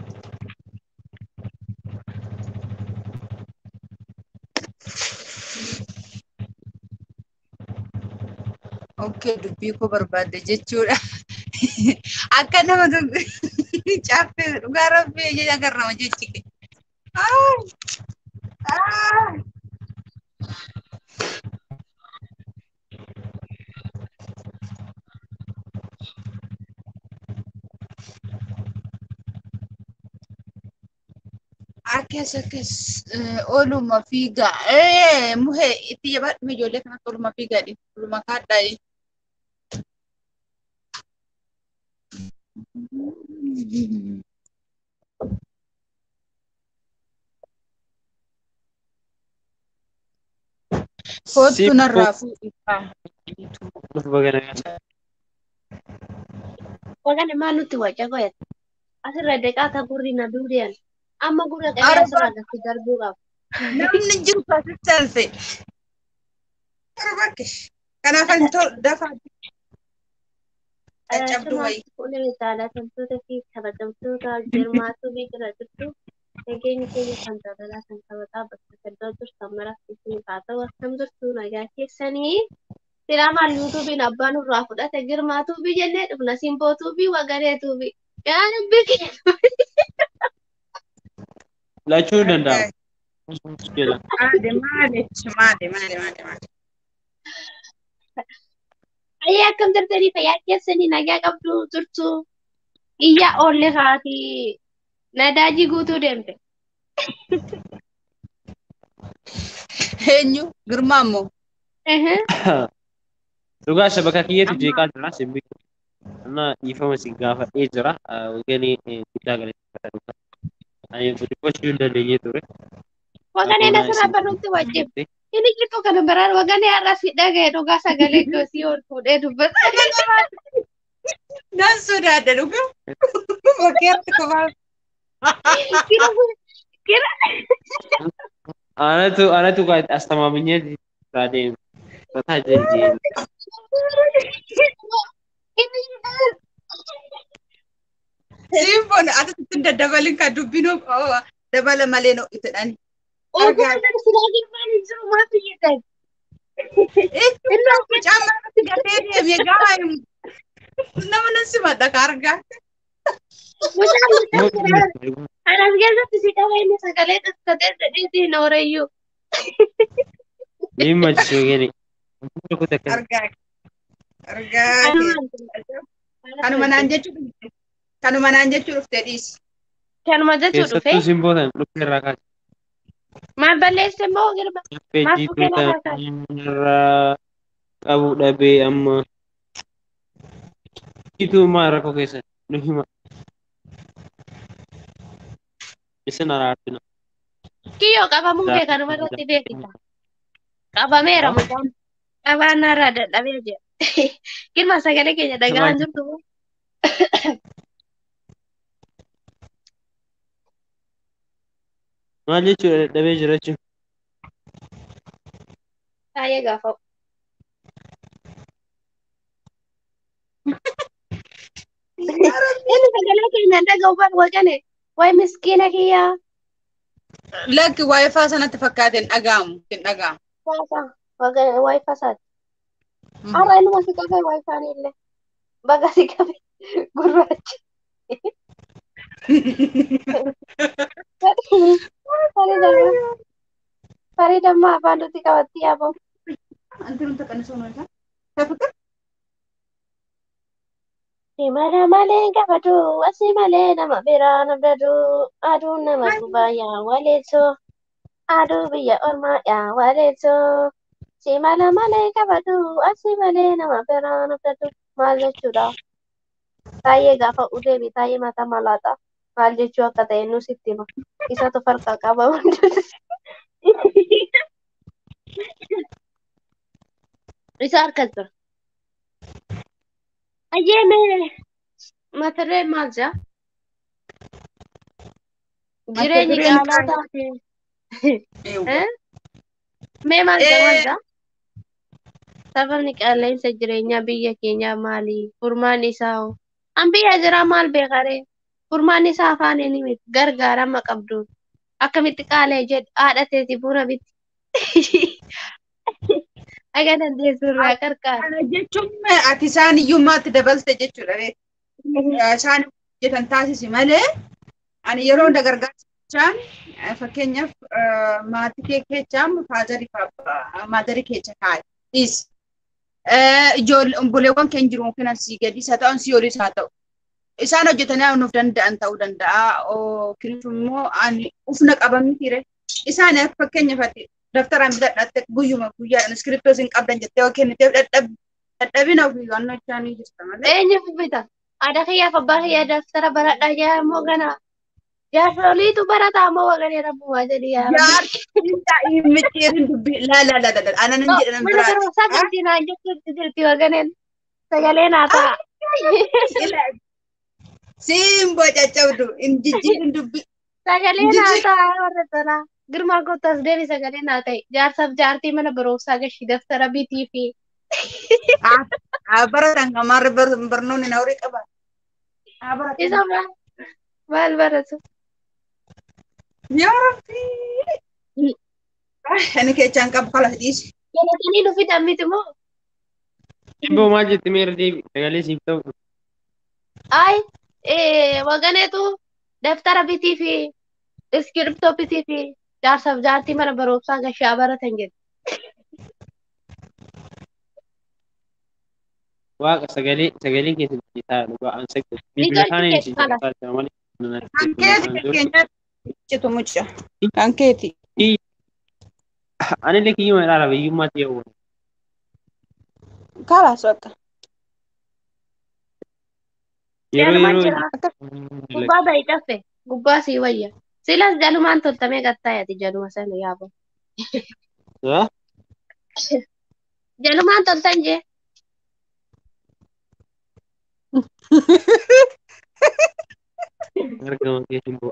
Okay dubbii koo barbaadde jechuudha. Akka nama caaffee dhugaa rabbee ija agarra nama jechi kee. Akkas akkas ooluma fiigaa muhee itti jabaadhume ijoollee kanatti ooluma fiigaa ooluma kaadhaa. Kootu narraa fuudhisaa. Dhufu baga nagaa. Wagane maa nutti waca qoyate. Asirra deeqaa gurri na duudeen. Amma gurra qabee Arba. asirra gatti darbuu qaba. Namni jiru kaasitti alfe. Arbakke. Kanaaf ani tol dafaa. Caccabduu wayii. Fuudhee jaalatamtoota fi kabajamtoota jirmaatuu fi jira jirtu. Nageenyi keenya kan jaalalaa kan kabataa bakka gaddaa jirtan maraaf isin haa ta'u akkam jirtu nagaa keessanii. Firaamaan yuutuubiin abbaan irraa fudhate girmaatuu fi jennee dhufna simbootuu fi wagareetuu fi. Yaa dubbii keenya. Lachuu ni danda'ama. Jedha. Maali maali maali maali maali maali. Ayyee akkam jirtanii fayyaa keessanii nagaa qabdu jirtu. Iyyaa oolle sa'aatii nadaajii guutuu deemte. Eenyu girmaa moo? Ehe. Dhugaa shabaka kiyyeetu jeeqaa jira simbi. Anna dhiifama si gaafadhee jira. Waganee guddaa galateeffata. Ani dubbachuu hin dandeenye ture. Waganeen asirraa barruutti wajjin. Inni jirtu kana biraan waganee har'as dhaga'e dhugaa sagalee goosii ol fuudhee dubbata. Nan sodaadha dhugaa. Bakkeetti kophaa. Kira kira Anatu anatu kan astamaaminyee irraa deemu. Mataa jajjeen. inni Simboon asitti daddabalin kan dubbinu dabala malee no itadhani. Ogumaan silaa girmaan hin jiru maaf jedhan. Inni mucaan irratti gadee deemee gaafa himu. Nama nan simadha ka argaa. Mucaan anas keessatti si qaba inni sagalee dhaskatee jedheetii na horeeyyuu. Dhimma joogani. Argaa. Argaa. Kanuma naan jechuu kanuma naan jechuu dhuftee dhiisi. Kanuma jechuu dhufe Keessattuu simboo tan dhufe irraa kaase. maal balleesse immoo girma. Dhufe Maaf jiituu dhufee lafa tan irraa qabu dhabee amma. Jiituu maa rakkoo keessa nu hima. Isin araartina. Kiyyoo qabamuu kee kanuma irratti beekita. Qabameera mucaan. Qabaan narraa dadhabee jira. Girma sagalee keenya dhagaan jirtu. Maal jechuudha dadhabee jira jechuun. Baay'ee gaafa. Inni sagalee keenya dhaga'u bar waqane. Way miskiina kiyyaa. Lakki waayifaa sanatti fakkaate hin dhaga'amu. Hin dhaga'amu. Faasa. Waqane way fasaati. Har'a inni si qabe way faanii illee. Baga si qabe gurraacha. Faridammaa afaan nuti qabatti yaabamu. Anti nuti kan isa uumaa isaa. Imala malee gammadu, asii malee nama biraa nabdadu, aduun nama gubaa yaa waleessoo, aduu biyya ormaa yaa waleessoo. Simala malee gammadu, asii malee nama biraa nabdadu. Maal jechuudha? Taayee gaafa udeebi, taayee mataa malaata. Maal jechuu akka ta'e nus itti hima. Isatu farqa qaba hundatti. Isa harka jira. Ayyeeme matarree maal jaa? Jireenyi Mata-dureen qaalaa taate. Eh? Mee maal jaa maal jaa? Safarni qilleensa jireenyaa biyya keenyaa maali? Furmaan isaa hoo? An biyya jiraa maal beekaree? Furmaan isaa afaaniin miti gargaarama qabduun. Akkamitti qaalee jedhe haadha teeti buna biti. Aga dandeessu irraa qarqaara. Kana jechuun ati isaan iyyummaatti dabalte jechuudha. beektu. Isaan hojjetan taasisi malee ani yeroo hunda gargaarsichaan fakkeenyaaf maatii kee keechaan faazarii maadarii keessa kaa'e. Dhiisi. Ijoollee obboleewwan keenya jiru yookiin asii gadi isa ta'an si olis haa ta'u. Isaan hojjetanii nuuf danda'an ta'uu danda'a. Yookiin immoo ani ufna qaban mitiire. Isaan fakkeenyaaf ati daftaraan bitadhatte guyyuma guyyaadhaan iskiriptoo isin qabdan jettee yookiin dadhabina ofii waan isaanii jirta malee. Eenyuuf bita? Haadha kiyyaaf abbaa kiyyaa daftara baradhaa jaa immoo gana. Jaarsoliitu barataa immoo waqanii rabbumaa jedhi yaa rabbi. Jaartiin micciirin dubbii laa laa laa laa anan hin jedhan Mana biraati. barumsaa jirti naan jechuutti jirti waqaneen. Sagalee naa ta'a. Simboo caccabdu hin jijjiirin dubbii. Sagalee naa ta'a warra tanaa. Girmaa kottas deebi sagalee naa ta'e. Jaarsaaf jaartii mana barumsaa gashi daftara bitii fi. Haa baratan kamaarri barnoonni na horii qaba. Haa baratan. Isa maal? Maal baratu? Yaa Rabbii. Ani keechaan qabu kalas dhiisi. Galatanii nu fidan miti moo? Simboo maal jetti meera deebi sagalee siif ta'u. Ay, eh, waganeetu daftara bitii fi iskiriptoo bitii fi jaarsaaf jaartii mana barumsaa gashaa baratan jedhe. Waaqa sagalee sagalee keessatti taa'e dhugaa an saggatu. Bilbila Ni isaanii tolchi si keessa jiraata malee. Kan keeti fakkeenyaaf citu mucca. Kan keeti. Anillee kiyyuma ilaala biyyummaatti yoo Kalas bakka. yeroo Jalumaan yeroo jira. Gubbaa ba'i cafe. Gubbaa sii wayya. Silas jalumaan toltamee gattaayati jaluma sana yaabo. Haa? Jalumaan toltan jee. argama kee simboo.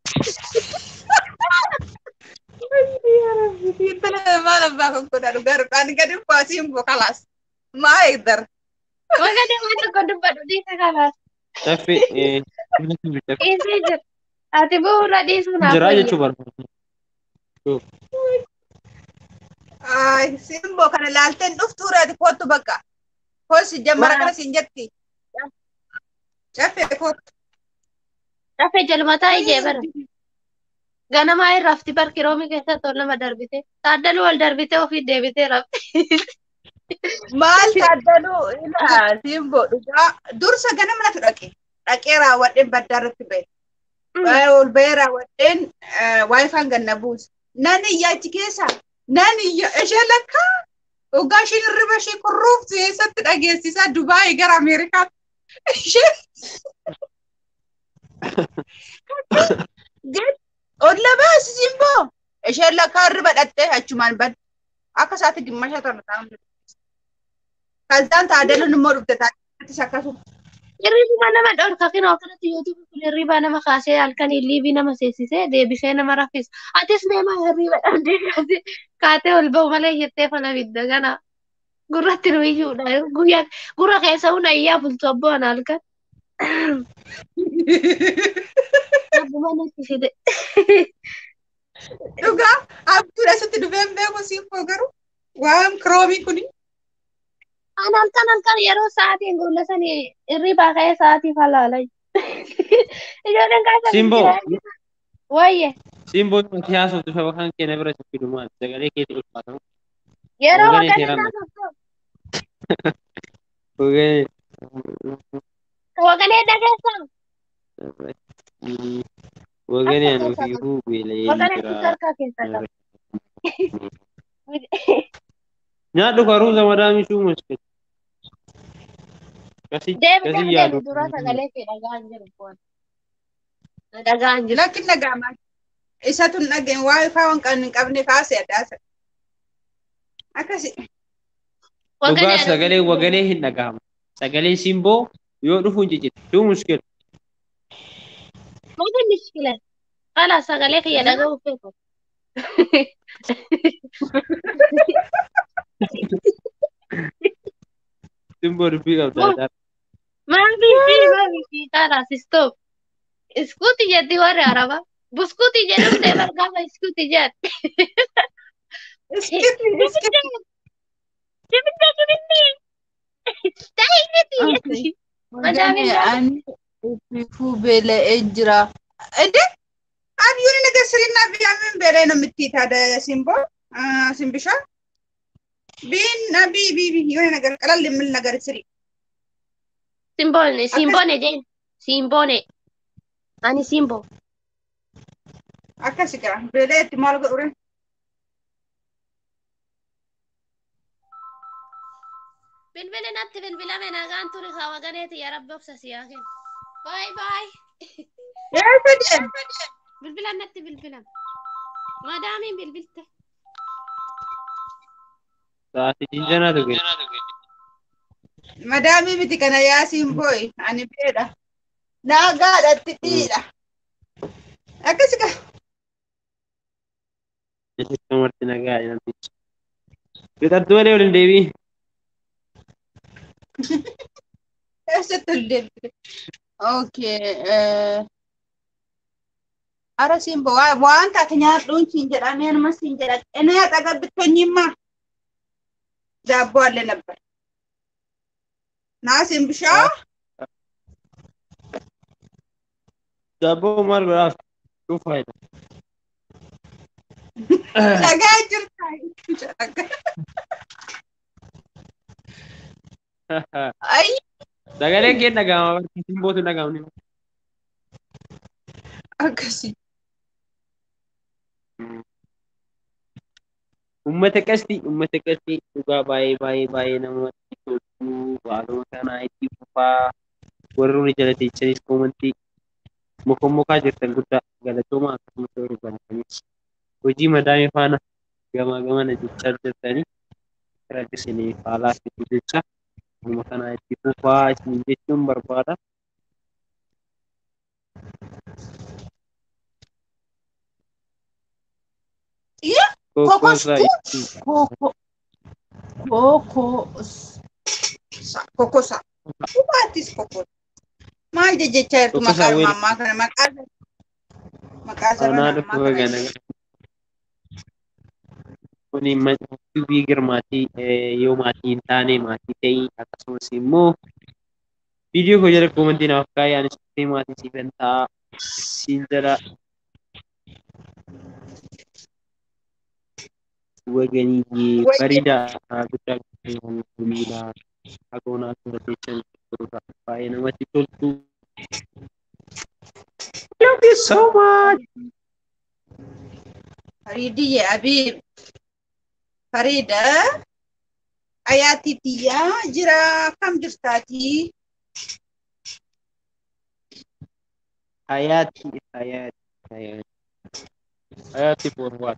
Intala maal abbaa kan godhanu garudhaan gadi baasii immoo kalas. Maa eegdar. Waganee waan tokko dubbadhu dhiisa kanaas. Caffee caffee Dhiisee jira. Ati bu'uura dhiisuu naaf jiraa wayya. jechuu barbaada. Ay, simboo kana laalteen dhuftuu reeti kootu bakka. Koosi jammara kana siin jetti. Caffee kootu. Cafe jalmataa ijee bara. Ganamaa irraa rafti barki roomii keessatti ol nama darbite. Taaddaluu wal darbite ofii deebitee rafti. Maal taaddaluu ilaa simboo dhugaa dursa ganama natu dhaqe. Dhaqee raawwadheen baddaa irratti ba'e. Ol ba'ee raawwadheen waayifaan ganna buuse. Nan iyyaa achi keessa. Nan iyya ishee lakkaa. Dhugaa ishiin hirriba ishee kurruuftu eessatti dhageessisaa Dubaayii gara Ameerikaatti. Ishee Olla baasi simboo. Isheen lakkaa hirriba dhattee achumaan badde. Akka isaatti gimmasha torba ta'an. Kazaan taadaluun immoo dhufte taadalatti akkasuma. Hirriba nama dhorka kan akkanatti yuutuubi kun hirriba nama kaasee halkanii liivii nama seensisee deebisee nama raffisa. Atis deemaa hirriba dhabdee kaasee kaatee ol ba'u malee jettee fala bidda kana gurratti nu iyyuudha. Guyyaa gurra keessa hunda iyyaa bultu abboon halkan. Abbuma natti fide. Dhugaa abduudha sitti dhufeen beeku siifoo garuu waan kiroomii kuni. An halkan halkan yeroo sa'aatiin gulla sanii hirribaa ka'ee sa'aatii falaala. Ijoolleen kaasa Simbo. Wayye Simboo nuti haasoftu saba kan keenya bira siffidu maal sagalee keetti ulfaatamu. yeroo Hoogganee waganii seeraan naasoftu Hoogganee. waganii dhageessan Hoogganee anuuf iyyuu beela'ee waganii jira. harkaa keessa qaba. Nyaadhu karuusa madaamishuu muskil. Kasi Deebi kasi deebi yaadu. deebi dura sagalee kee dhagaan jiru kun. Dhagaan jiru. Lakkin dhaga'amaa. Isatu hin dhageen waa ifaa waan kan hin qabne kaase addaasa. Akkasi. Dhugaa sagalee wagalee hin dhaga'amu. Sagalee simboo yoo dhufu hin ciccitu. Duu muskil. Mata mishkila. Kala sagalee kiyya dhaga'uu feetu. Simboo dubbii qabda. Maafi fi maafi fi kala sistop. Iskuuti jetti warri araba. Buskuuti jedhamte bargaama iskuuti jedhe. Iskiti iskiti. Jibinda jibindi. Taa'initi jetti. Waganii ani ifuu beela'ee jira. Ede ani yooni nagar sirina biyaamin beela'ee namitti taada simboo simbishaa. Biin bii bii bii yooni nagar qalalli min nagar siri. Simboone simboone jeen. Simboone. Ani simbo. Akkasi gara beela'ee itti maal godhure. Bilbili natti bilbilame nagaan turi haa waganeeti yaa rabbi obsa siyaa kennu. Baay baay. Eessa deem? Bilbilan natti bilbilan. Madaamiin bilbilte. Sa'aatii jinjanaatu gadi. Madaamii miti kana yaa simboo ani beedha. Naagaadhatti dhiidha. Akkasi gara. Namarti nagaa namtichi. Fixattu malee waliin deebii. Eessatti ol deemte? Okay. Ara simbo waan taate nyaadhuun siin jedhamee anuma siin jedha. Inni haxa gabbittonyiimmaa. Daabboo allee nabbar. Naa simbishaa. Daabboo maal godhaaf? Dhufaayidha. Dhagaa jirta. Ayyi. Sagaleen kee dhaga'ama barka simbootu dhaga'amni. Akkasi. Uummata qasti uummata qasti dhugaa baay'ee baay'ee baay'ee namatti tolu haaluma kanaa itti fufaa warri nuyi jala teessanis koomantii mokommokaa jirtan guddaa galatoomaa akkasumas warri baratanis hojii madaamii faana gamaa gamana jechaa jirtanii rakkisanii faalaa fitu jecha haaluma kanaa itti fufaa isin jechuun barbaada. Iya. Kokkoosaa Kokostuu? ittiin Koko. Koko. Kokosa. Dhugaatis kokosa. Maal jechaa jirtu Kokosa maqaa wayii. mammaa kana maqaa maqaa saba Anaa namaa dhufu kana. gana kuni maatii girmaatii yoo maatii hin taane maatii ta'ii akkasumas immoo viidiyoo koo jala koomantii naaf kaa'ee anis dhufee maatii siifan ta'a siin jala waganii bareedaa guddaa guddaa hagoonaa tura jechan baay'ee namatti toltu. Love you so much. Faridiyye Abiib. Farida. Ayaatii tiyyaa jira kam jirtaatii? Hayati, hayati, hayati. Hayati for what?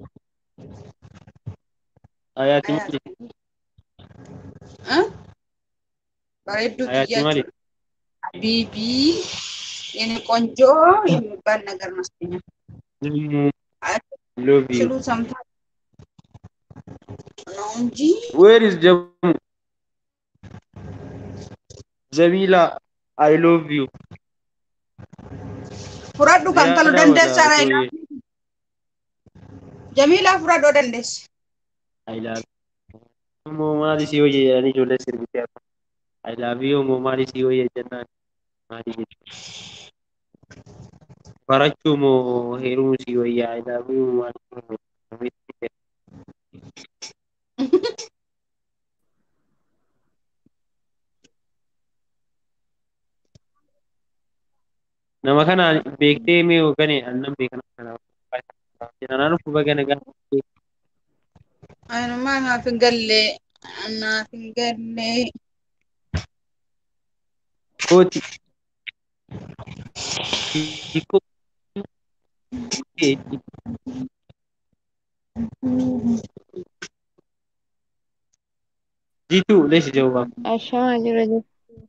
Hayati maali? Huh? Bareedduu Hayati tiyyaa maali? jechuudha. ሀቢቢ የኔ ቆንጆ የሚባል ነገር መስለኛል። ሎቭ ዩ ሲሉ ሰምታ ነው እንጂ ዌር ኢዝ ጀሙ ጀሚላ አይ ሎቭ ዩ ፍረዱ ከንተሉ Yaada ደንደሳ wada ላይ koye. ጀሚላ ፍረዶ ደንደስ I love you. Moo maali si hojii jedhanii ijoollee sirbitee argamu. I love you moo maali si hojii jennaan maali jechuudha. Barachuu moo heerumuu si wayyaa I love you moo maali si hojii Nama kana beektee mee hoogane annan beekana kana. Anaan dhufu baga nagaa. አኑማ ናፍን ገሌ ናፍን ገሌ Kooti. Hiikoo. Jiituu leessi jawwaa. Ashamaa jira jechuudha.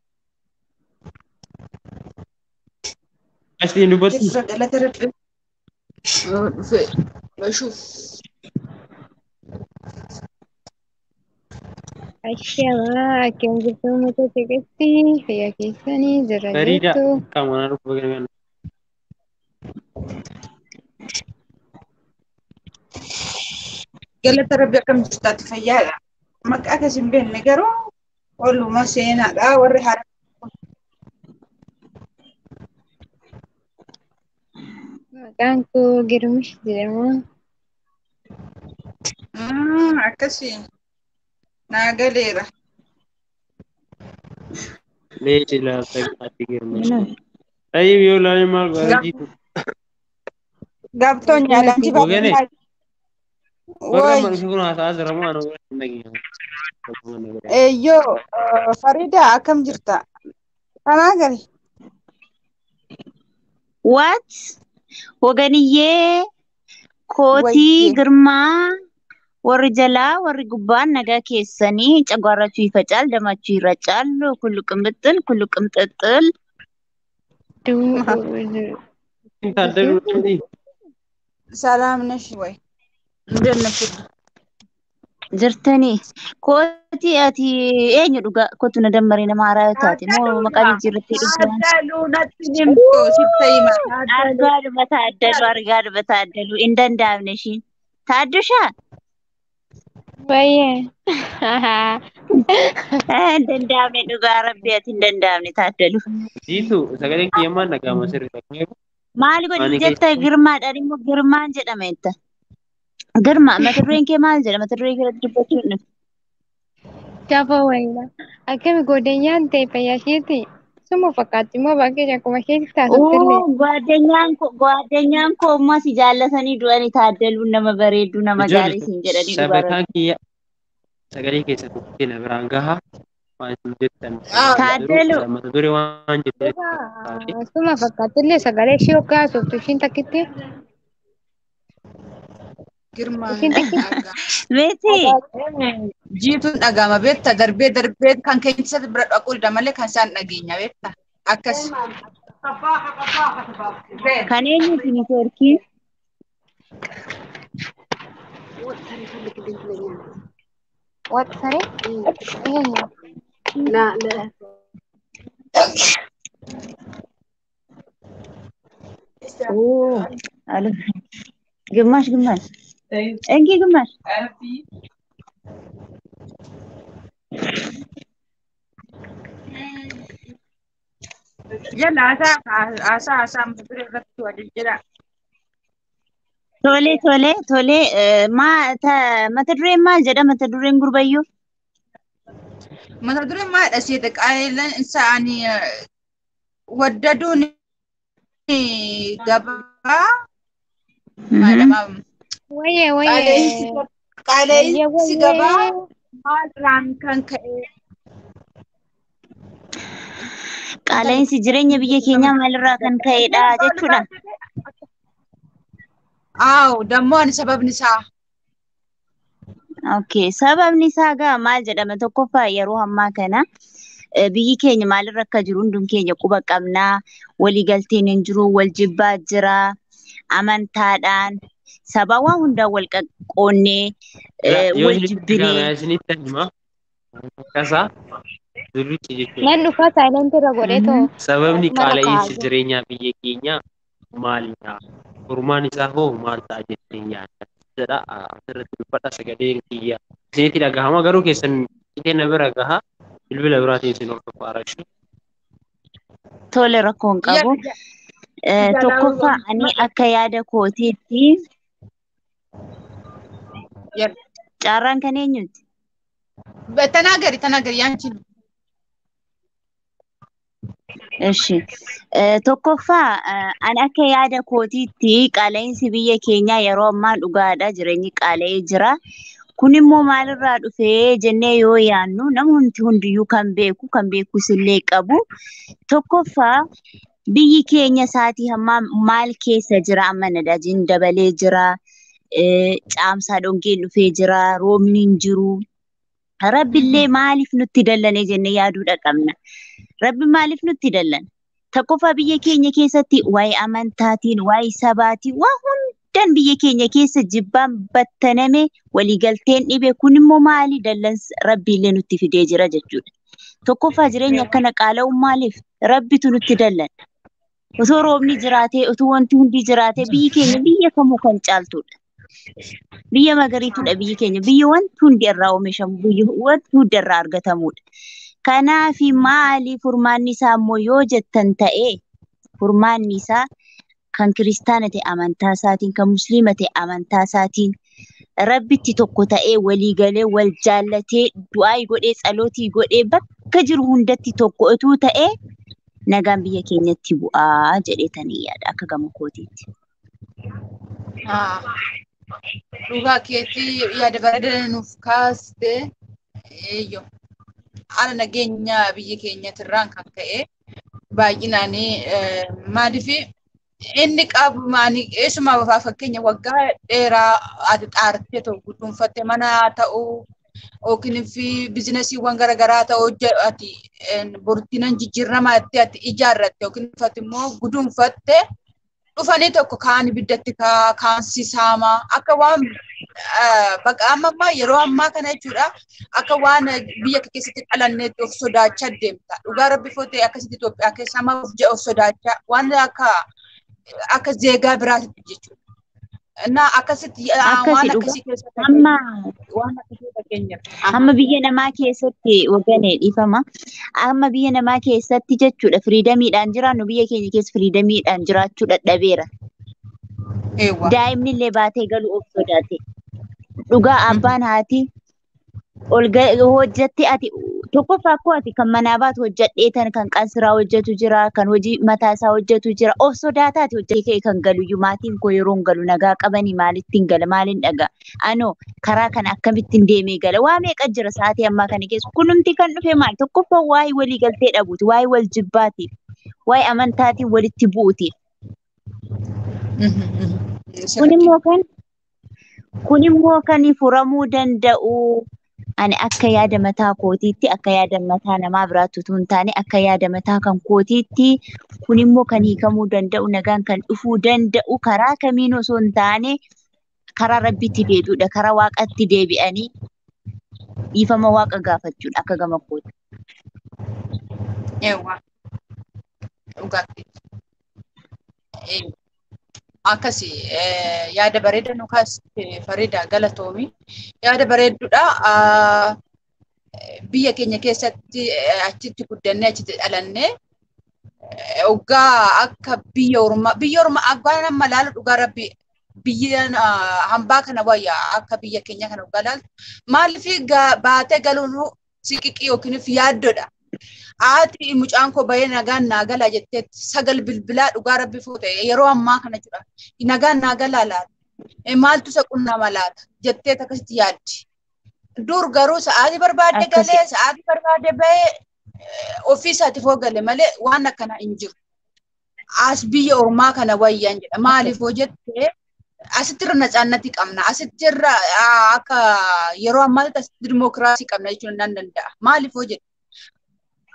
Asliin dubbatu. جسر دلت رب بشوف Ashamaa akkam jirtu uummata xiqqeetti fayyaa keessanii jira Fariida. jettu. Qaama anaan dhufu baga nagaa. galata rabbi akkam jirtaatti fayyaadha. Maqaa akkas hin beekne garuu ooluma seenaadha warri haala. Maqaan koo Girmish jedhama. Mm, Akkasii naa galeera. Leessi laafta ati girma. Ayyib yoo laalee maal godhaa jiitu. ገብቶኛል አንቺ ወገኔ፣ ባለና Warra ወይ amma dhufe kun haasa'aa jira moo ana godhatu hin dhageenye. eeyyoo eh, Fariida akkam jirta? Kanaa gari. What? ወገንዬ ኮቲ Wayyee. ግርማ warri jalaa warri gubbaan nagaa keessanii cagwaarrachuu ይፈጫል ደማችሁ ይረጫል ኩሉ ቅምጥል ኩሉ ቅምጥጥል Taaddaluu dhabdii. ሰላም ነሽ ወይ? እንደት ነሽ? jirtanii kooti ati eenyu dhuga kootu na dammaree nama haaraa taate moo maqaa jijjiirrattee dhugdaan ታደሉ ነጥብ እኮ ሲተይማ ታደሉ argaadhuma taaddalu argaadhuma taaddalu hin danda'amne ishiin taaddushaa Baay'ee. hin danda'amne dhugaa rabbi ati hin danda'amne taaddalu Jiitu sagaleen kiyyamaan dhaga'ama sirriidha. maali Ani godhi keessa- jetta girmaadhaan immoo girmaan jedhama jetta girma mata dureen kee maal jedha mata duree keerratti dubbachuun nuti Gaafa wayila. Akkami godeenyaan ta'e fayyaa isheeti. Suma fakkaatti immoo baay'ee akkuma isheetti taasiftillee. Oo, Gwaaddenyaan koo gwaaddenyaan koo ammoo si jaallatanii du'anii taaddaluun nama bareedduu nama gaarii siin jedhanii dhugaa Sabataan kiyya sagalee keessatti dhuftee na biraan gahaa waan isin jettan. Taaddalu. Mata duree waan jettee Suma fakkaattillee sagalee ishee hoggaa haasoftu ishiin takkitti. ግርማ Ishiin takkitti. Beeti jiituun dhagama beekta darbee darbee kan keessa bira dhaquu dida malee kan isaan dhageenya beekta akkas. kan eenyuuti niitoorkiin Waxxare? Eenyu? Oo, alo. ግማሽ ግማሽ እንኪ ግማሽ Jala haasaa haasaa haasaa mata duree irratti waliin jira. Tole tole tole eh, maa ta- mata dureen maal jedha mata dureen gurbayyoo Mata dureen maadha seeta qaayilaan isaanii waddaduun gabaa maadhama. Wayyee wayyee. Qaala'insi gabaa maalirraan kan ka'e qaala'insi jireenya biyya keenyaa maalirraa kan ka'edha jechuudha. Aaw dammoo ani sababni isaa Okay, sababni isaa gaa maal jedhama tokkoffaa yeroo ammaa kana biyyi keenya maalirra akka jiru hundum keenya quba qabnaa waliigalteen hin jiru wal jibbaa jira amantaadhaan saba waan hundaan wal qoqqoonnee wal jibbinee isinitti hima akkasaa zurrichi jechuudha. Nan dhufa saayilantii irra godhee too. Sababni Mala qaala'insi kaa'aa jireenyaa biyya keenyaa maalidha? Furmaan isaa hoo maal ta'a jettee yaadda? Jedha asirratti dubbadha sagaleen kiyya. Isinitti dhagahama garuu keessan qixee na bira gaha bilbila biraatiin isin hordofaa aragshu. tole rakkoo hin qabu. Eh, Tokkoffaa ani akka yaada kootiitti carraan kan eenyuti? ተናገሪ ተናገሪ ያንቺ ነው። Ishi. Eh, Tokkoffaa eh, ani akka yaada kootiitti qaala'insi biyya keenyaa yeroo ammaa dhugaadha jireenyi qaala'ee jira. Kun immoo maalirraa dhufee jennee yoo yaannu namoonni hundiyyuu kan beeku kan beekus illee qabu. Tokkoffaa biyyi keenya isaatii hammaa maal keessa jira amma nadaajiin dabalee jira. Eh, Caamsaa dhongeen dhufee jira. Roobni hin jiru. Rabbillee maaliif nutti dallane jennee yaaduudha qabna. Rabbi maaliif nutti dallana? Tokkoffaa biyya keenya keessatti waa'ee amantaatiin, waa'ee sabaatiin, waa hundaan biyya keenya keessa jibbaan battaname waliigalteen dhibe kun immoo maali dallansa rabbiillee nutti fidee jira jechuudha. Tokkoffaa jireenya akkana qaala'uun maaliif? Rabbitu nutti dallana. Osoo roobni jiraatee, osoo wanti hundi jiraatee biyyi keenya biyya kamuu kan caaltudha. Biyya magariitudha biyyi keenya. Biyya wanti hundi irraa oomishamu, biyya wanti hundi irraa argatamudha. Kanaafi maali furmaanni isaa immoo yoo jettan ta'e furmaanni isaa kan kiristaana ta'e amantaa isaatiin kan musliima ta'e amantaa isaatiin rabbitti tokko ta'ee walii galee wal jaallatee du'aa godhee tsalootii godhee bakka jiru hundatti tokko utuu ta'ee nagaan biyya keenyatti bu'aa jedheetanii yaada akka gama kootiitti. Dhugaa keetii yaada bareedaa nuuf kaaste eeyyo haala nageenya biyya keenyatirraan kan ka'e baay'inaan maaliif inni qabu maani eessumaa fakkeenya waggaa dheeraa ati xaartee ta'u guduunfatte mana ta'uu yookiin fi biizinasiiwwan garaagaraa ta'uu ati burtiinan jijjiirama itti ati ijaarratte yookiin uffatte immoo guduunfatte dhufanii tokko kaan ibiddatti kaan sisaama akka waan bakka amma ammaa yeroo ammaa kana jechuudha akka waan biyya kee keessatti dhalanneetti of sodaachaa deemta dhugaa rabbi footee akkasitti Itoophiyaa keessa amma of sodaachaa waan akka akka zeegaa biraatitti jechuudha. Innaa akkasitti waan akkasii keessatti Amma waan akkasii fakkeenyaaf. amma biyya namaa keessatti waganee dhiifama. Amma biyya namaa keessatti jechuudha firiidamiidhaan jiraannu biyya keenya keessa firiidamiidhaan jiraachuu dadhabeera. Eewwa. Daa'imni illee baatee galu of sodaate. Dhugaa abbaan haati ol hojjatti ati tokkoffaa akkoo ati kan manaa baatu hojjadheetan kan qansiraa hojjetu jira kan hojii mataa isaa hojjetu jira of sodaataati hojjetee ka'e kan galu iyyuu maatiin koo yeroo hin galu nagaa qabanii maalittiin gala maaliin dhagaa anoo karaa kana akkamittiin deemee gala waa meeqa jira sa'aatii ammaa kana keessa kunumti kan dhufe maal tokkoffaa waa'ee walii galtee dhabuuti waa'ee wal jibbaatiif waa'ee amantaatiin walitti bu'uutiif kun immoo kan kun immoo kan furamuu danda'u ani akka yaada mataa kootiitti akka yaada mataa namaa biraatti utuu hin taane akka yaada mataa kan kootiitti kun immoo kan hiikamuu danda'u nagaan kan dhufuu danda'u karaa kamiin osoo hin taane karaa rabbitti deebi'uudha karaa waaqatti deebi'anii dhiifama waaqa gaafachuudha akka gama kooti. Eewwa. Dhugaatti. Akkasi yaada bareeda nu kaaste Farida galatoomi. Yaada bareedduudha. Biyya keenya keessatti achitti guddannee achitti dhalannee Dhugaa akka biyya ormaa biyya ormaa abbaan amma laalu dhugaa rabbi biyya hambaa kana wayyaa akka biyya keenya kana dhugaa laaltu maaliif baatee galuun siqiqii yookiin yaaddoodha. Haati mucaan koo bahee nagaan naa galaa jetteetti sagal bilbilaa dhugaa rabbi fuute yeroo ammaa kana jira. Nagaan naa galaa laata. Maaltu isa qunnama laata jettee akkasitti yaaddi. Dur garuu sa'aatii barbaadde galee sa'aatii barbaadde bahee ofii isaatiif hoo gale malee waan akkana hin jiru. As biyya ormaa kana wayyaan jedha. Maaliif hoo jettee asittirra nacaannati qabna. Asittirra akka yeroo ammaatti asitti dimookiraasii qabna jechuun nan danda'a. Maaliif hoo jette?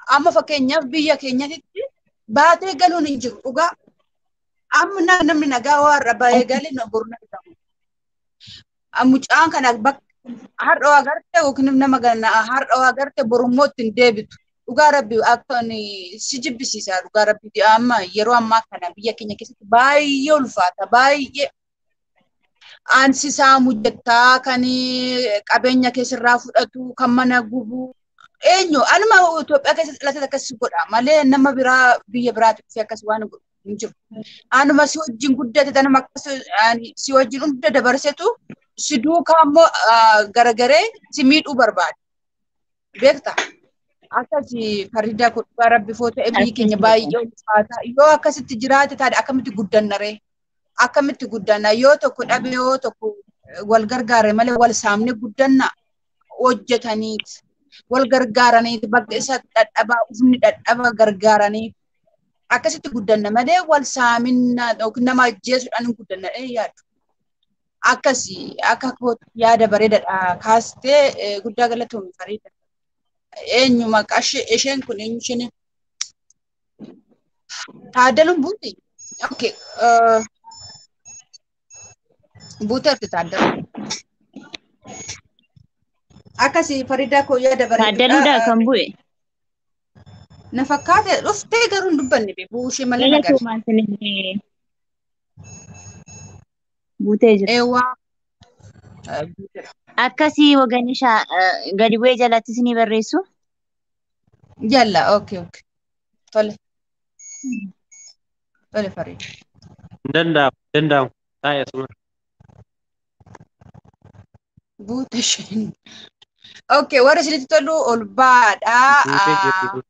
amma fakkeenyaaf biyya keenyatti baatee galuun hin jiru dhugaa. Amma na- namni nagaa warra bahee galee na borna jedhamu. Mucaan kana bakka har'a waa agarte yookiin nama gana har'a waa agarte borummoo ittiin deebitu. Dhugaa rabbi akka inni si jibbisiisa dhugaa rabbi amma yeroo ammaa kana biyya keenya keessatti baay'ee ulfaata baay'ee. Aansi isaa mujjattaa kan qabeenya keessarraa fudhatu kan mana gubu eenyu anuma Itoophiyaa keessatti dhalate akkas godha malee nama biraa biyya biraatti dhufee akkas waan godhu hin jiru. Anuma si wajjin guddate tanuma akkas ani si wajjin hunda dabarsetu si duukaa immoo garagaree si miidhuu barbaada. Beekta? Akkasi faridaa kudhaa rabbi foo ta'e biyyi keenya baay'ee ulfaata. Yoo akkasitti jiraate taate akkamitti guddanna ree? Akkamitti guddanna? Yoo tokko dhabe yoo tokko wal gargaare malee wal saamne guddanna hojjetaniiti. Wal gargaaraniiti bakka isa dadhabaa ufni dadhaba gargaaranii akkasitti guddanna malee wal saaminna yookiin nama ajjeesuudhaan hin guddanna dhee yaadu. Akkasi akka kootu yaada bareedaadha kaastee eh, guddaa galatoomii fariida. Eenyu maqaa ishee isheen kun eenyu isheen taaddaluun buuti. Okay. Uh, buuteerti taaddalu. Akkasi faridaa koo yaada Taaddaluudha bareeduudha. kan bu'e. Na fakkaate dhuftee garuu hin dubbanne bee buushee malee Jala nagar. tuumaan sinillee buutee jira. Eewwaa. Akkasii wagani shaa gadi bu'ee jalattis ni barreessu. Jalla okay okay. Tole. Tole fariida. Hin danda'amu, hin danda'amu. Taa'e asuma. Buute isheen. Okay, warra isinitti tolu ol baadha. Buutee jirti kun.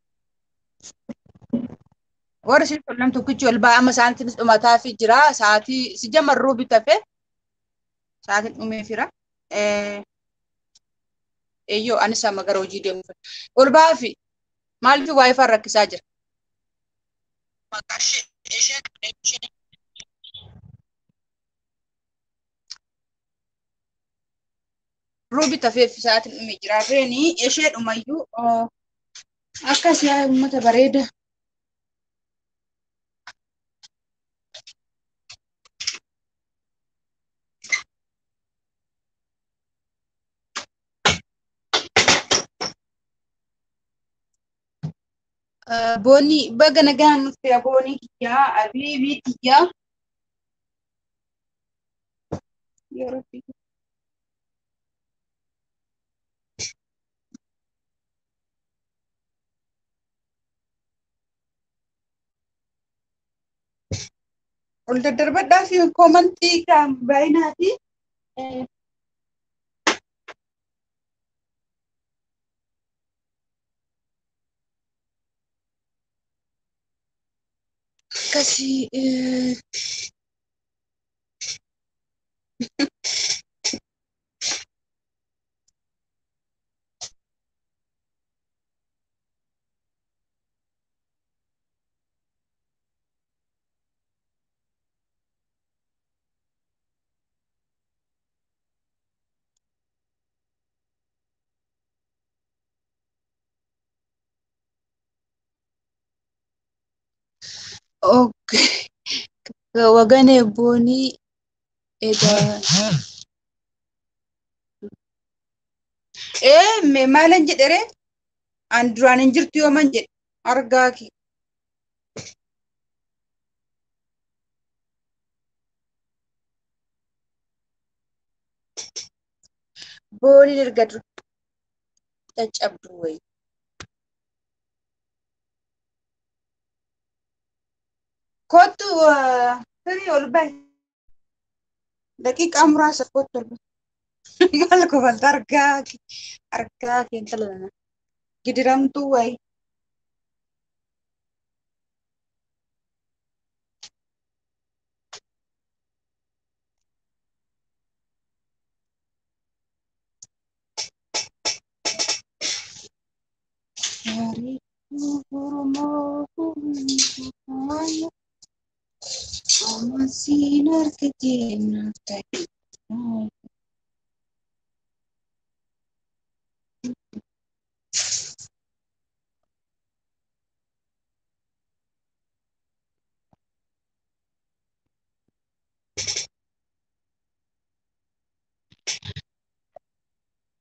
Warra isinitti tolu nam tokkichi ol ba'a. Amma sa'aatiin dhumataa fi jira. Sa'aatii si jamarruu bitafe. Sa'aatiin dhumee fira. Eeyyoo anis amma gara hojii deemu. Ol ba'aa fi maaliif waayifaa rakkisaa jira? Maqaa ishee isheen isheen ruubi tafeef sa'aatiin dhumee jira. Reeni ishee dhumayyuu akkas yaa uummata bareeda. Boonni baga nagaan nutti boonii kiyyaa abiibii kiyyaa. Yaa Rabbi. ol daddarbadhaa fi koomantii kan baay'inaati. Akkasii Okay. Wagane boonii egaa. Ee mee maalan jedhe ree? An duraan hin jirtu yooman jedhe argaa ki. Booniin erga dur caccabdu wayi. Kottu firii ol bahi. Daqiiqaa muraasa kottu ol bahi. Maal kofalta argaa ki. Argaa ki intala nana. Gidiramtuu wayi. Bareedduu Oromoo faaya. Amasiin argatee naaf ta'e.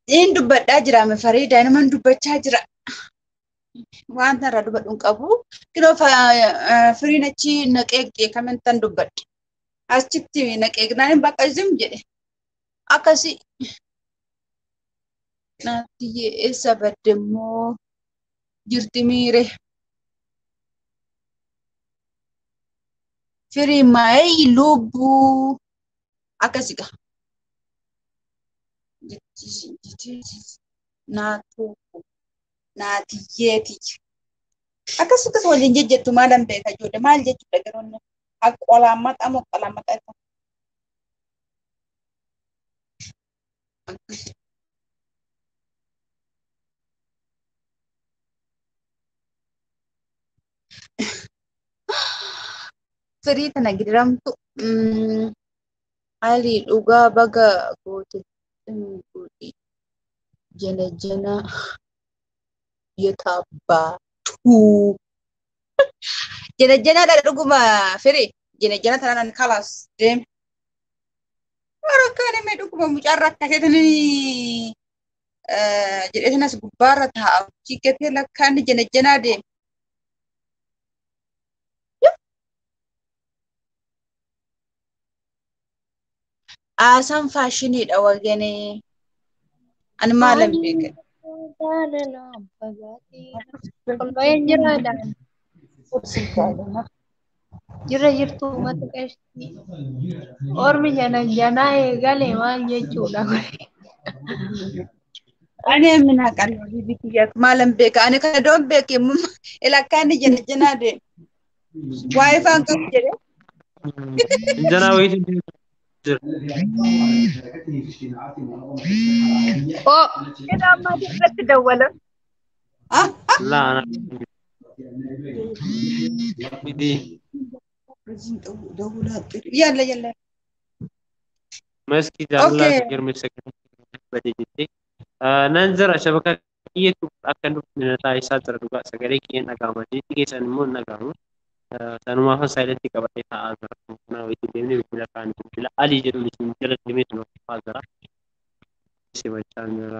Niin dubbadhaa jira Fariidaa naman dubbachaa jira. Wanta irraa dubbadhu hin qabu. Kinoo firiin achi naqee kamintan dubbadhe. Achitti naqeegnaan bakka zim jedhe. Akkasii. Naatiyyee eessa badde immoo jirti miire. Firii maayii lubbuu akkasii gaa. Naatoo naatiyyeeti. Akkas akkas waliin jejjettu maal hin beeka ijoollee maal jechuudha garoonni qolaan maxaa moo qolaan maxaa isa. Firii tana gidiramtu haalli dhugaa baga goote godhi jana jana yetaabaatu. Jana janaadha dhuguma firii jana jana tanaan kalaas deeme. Warra mee dhuguma mucaarra akkaseetanii jedhee sanas gubbaarra taa'a. Chiikkatee lakkaanni jana janaa deeme. Haasaan faashiniidha wagenee. Ani maalan beeka? Qulqullooyeen jiraadhaan jira jirtu uummata qeeshtii. Ormi jana janaa eegale maal jechuudha kun? Ani mina qalbii biyya maalan beeka? Ani kana doon beeke lakkaanni jana janaa deeme. Waa'ee faan qabu jedhee. Janaa wayiitu jira. Oo Jedha ammaa irratti dawwala. Laana. Miti. Yalla yalla. Maski jaalala Okay. girmeessa bade jettee. Nan jira shabaka kiyyeetu akka nuti taasisaa jira dhugaa sagalee kiyyeen dhaga'ama. Jechi keessan immoo hin dhaga'amu. Sanumaaf saayilentii qabatee taa'aa jira. Kanaaf itti deemnee bilbila kaanii bilbila alii jedhuun isin jala deemee sun hordofaa jira. Simachaa jira.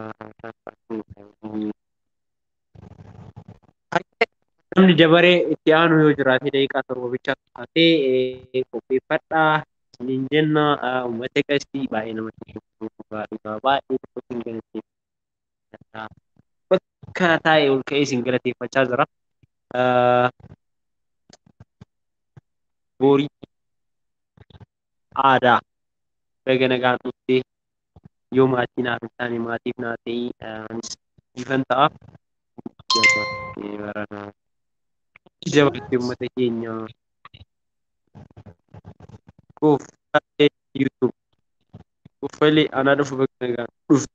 Namni dabaree itti aanu yoo jiraate daqiiqaa torba bicha taatee qopheeffadhaa. Isiniin jenna uummata qeestii baay'ee namatti tolu dhugaa dhugaa baay'ee tokkotti hin galateeffata. Bakka taa'e ol ka'ee isin galateeffachaa jira. Boorii aadaa baga nagaan dhuftee yoo maatii naaf hin taane maatiif naa ta'ii anis ifan ta'a. Baranaa. Jabaatee uummata keenya koffalee YouTube koffalee anaa dhufu bakka nagaa dhufu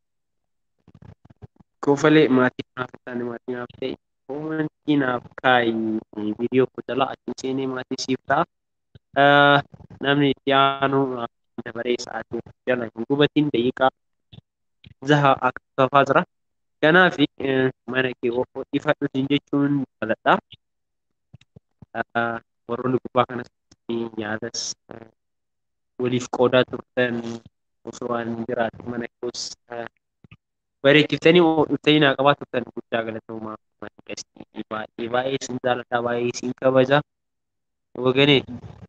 koffalee maatii naaf hin taane maatii naaf ta'e koomantii naaf kaayi viidiyoo koo jalaa achi seenee maatii siif ta'a. Namni itti aanu dabaree sa'aatii jala hin gubatiin daqiiqaa jaha akka tafaa jira. Kanaaf mana kee of ifadhu jechuun jaaladha. warroonni gubbaa kanas nyaatas waliif qoodaa turtan osoo waan jiraate mana koos bareechiftanii dhuftanii naa qabaa turtan guddaa galatoomaa qeestii baay'ee baay'ee sin jaaladha baay'ee sin kabaja waganee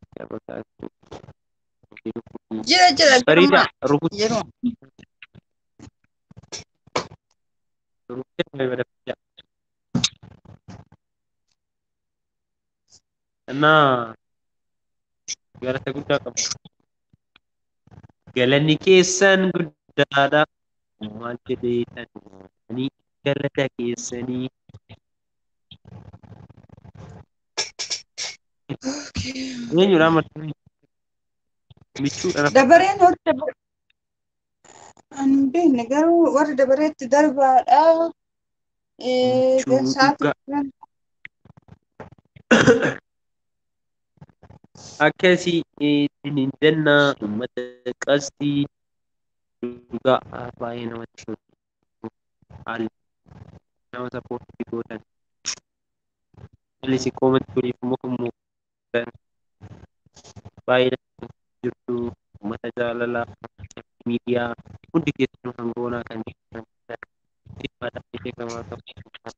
Jira jira. Fariida rukutii Yeroo. rukutii እና galata guddaa qabu. Galanni keessan guddaadha. Maal jedheetan ani galata keessanii eenyudha marti michuudha Dabareen warri dabaree. Ani hin beekne garuu warri dabareetti darbaadha. Michuu Sa'aatii dhugaa. akkasii ittiin jenna uummata qastii dhugaa baay'ee namatti tolu. Haalli nama sappoortii gootan. Haalli si koomatti toliif immoo kan muuxatan. Baay'ee namatti jirtu uummata jaalalaa miidiyaa hundi keessanuu hangoonaa kan jirtan. namaa qabu.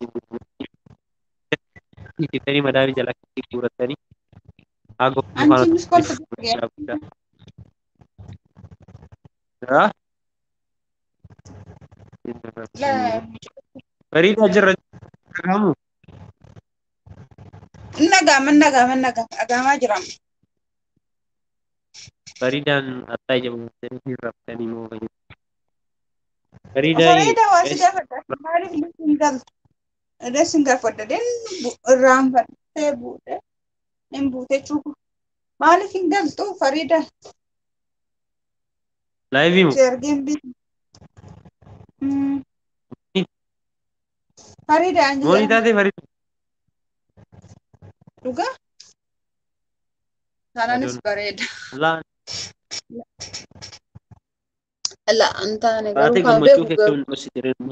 Jettanii madaala jala guurattanii haa goggoo Anchi faana mis kolfa guddaa guddaa. Haa? Bareedaa jirra dhagahamu. Nagama nagama nagama agamaa jiraam. Bareedaan attaa jabaatanii hin raftanii moo fayyadu. Bareedaa Fareeda waa si gaafadha. Maaliif lafti hin galtu? Ides hin gaafadha. Den irraanfattee buute. Hin buute cuuku. Maaliif hin galtu Fareeda? laayivii moo? Si argeen bi. Fareeda an Moonii jedhama. taatee bareedu. Dhugaa? Kanaanis Adoon. bareeda. Laan Alla an taane taatee garuu kan gammachuu beeku fi akka garuu. hin dhoksite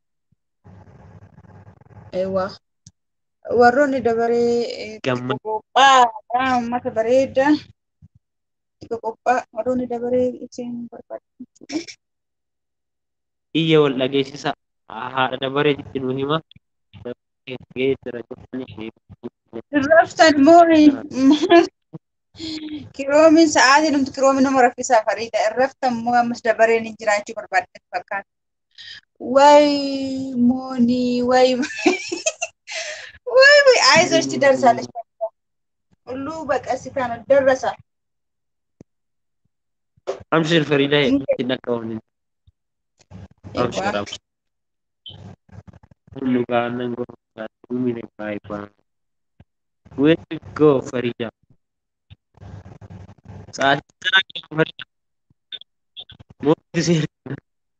Eewwa. Warroonni dabaree Gamma- qophaa uummata bareeda. Xiqqoo qophaa warroonni dabaree ittiin barbaadu. iyya wal dhageessisa haadha dabaree jetti nu hima. Geessira jettanii Raftan moo kiroomiin sa'aatii numti kiroomiin nama raffisaa fariida. Raftan moo ammas dabareen hin jiraachuu barbaadde fakkaata. Way moonii way way way አይዞሽ ትደርሳለች። ሁሉ በቀስታ ነው ደረሰ። Amshir Faridaa ittiin dhaqqabamu. Eewwa. Amshir Amshir. Hullu gaannan gosa duumina baay'ee Where to go Farida? Sa'aatii sana keessa Farida. Mootii seera.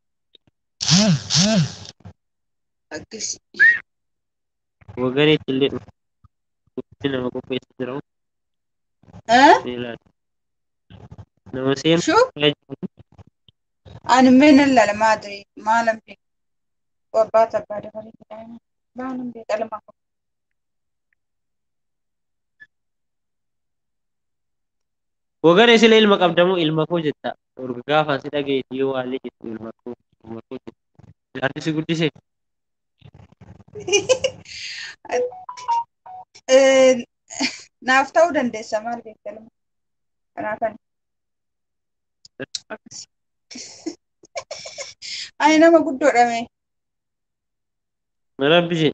Akkasi. Waganeetti illee dhufu. Nama qopheessa jira. Haa? Seelaan. Nama seenu. Shuu? Ani menen lala maadri maalam be wabbaata abbaa dabalee jedhama. Baanan be qalma. Waganee sila ilma qabdamoo ilma koo jetta. Orga gaafaan si dhageetti yoo waallee jettu ilma koo ilma koo jetta. Jaarti si guddisee. Naaf ta'uu dandeessa maal beekta lama. Kanaafan. Ani nama guddoodha mee. Mana bishee.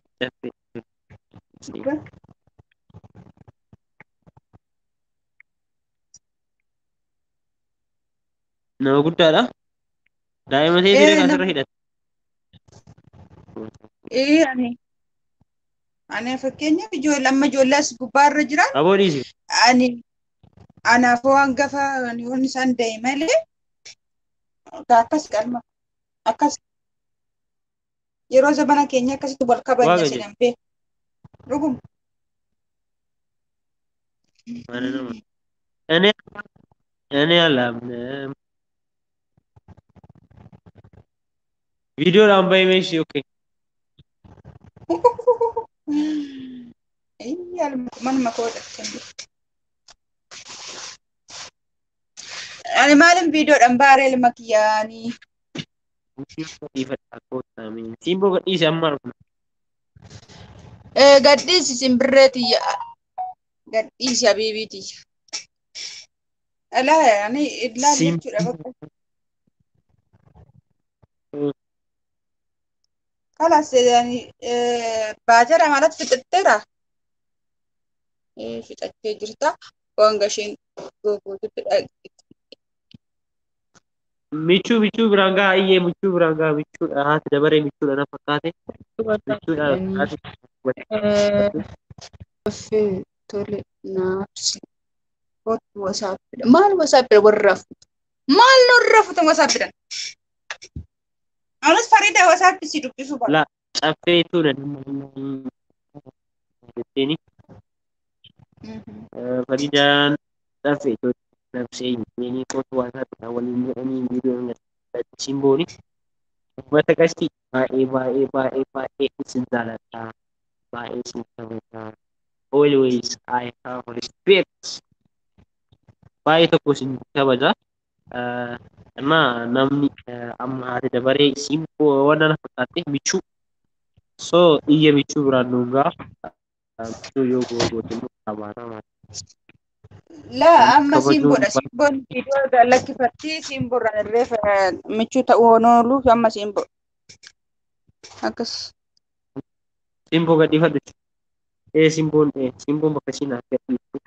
Nama guddaadha. Daa'ima ta'ee Eh, ture nama- asirra hidhata. Ee ani. Ani fakkeenyaaf ijoollee amma ijoollee as gubbaarra jiran Aboo dhiisi. ani anaafoo hangafa yoon isaan da'e malee akkas qalma akkas yeroo zabana keenya akkasitti wal kabajna Waaqa jedhan beeku. Dhuguma. Mana nama. Ani ani alamne. Videoodhaan bahee meeshii okkee. Manuma koo dhaqqan. Ani maalin viidiyoodhaan baaree ilma kiyyaanii. Dhiifadhaa kootaame. Simboo gadhiise amma argina. Gadhiisi simbirree tiyya. Gadhiisi habiibii tiyya. Alaa ani ilaali Sim- jechuudha bakka. Kalas yani baajara maalatti fixatteera. Fixattee jirta. Waan gasheen googuututti Michuu michuu biraan gahaa iyyee michuu biraan gahaa michuudha haati dabaree michuudha na fakkaate. Michuudha haati. Dhaffee tole naafsi. Kootu wasaappidha. Maal wasaappidha warra rafutu? Maal nurra rafutan wasaappidan? Anas Farida wasaappisi dubbisuu bara. La caffeetu na jetteeni. Faridaan caffeetu nabsee inni kootu waasaapidha waliin jedhanii viidiyoon simbooni. Uffata qasti baay'ee baay'ee baay'ee baay'ee isin jaaladha. Baay'ee isin kabajaa. Always I have respect. Baay'ee tokko isin kabaja. Amma namni amma haati dabaree simboo waan na fakkaatte michuu So iyya bichuu biraan dhuungaa bichuu yoo googooti immoo qabaata Laa amma kabajuun simboodha. Simboon viidiyoo lakkifatti simboorraan irree michuu ta'uu oolu amma simboo. Akkas. simboo gadhiifadhu. Ee simboon ee simboon bakka isheen naaf gadhiiftu.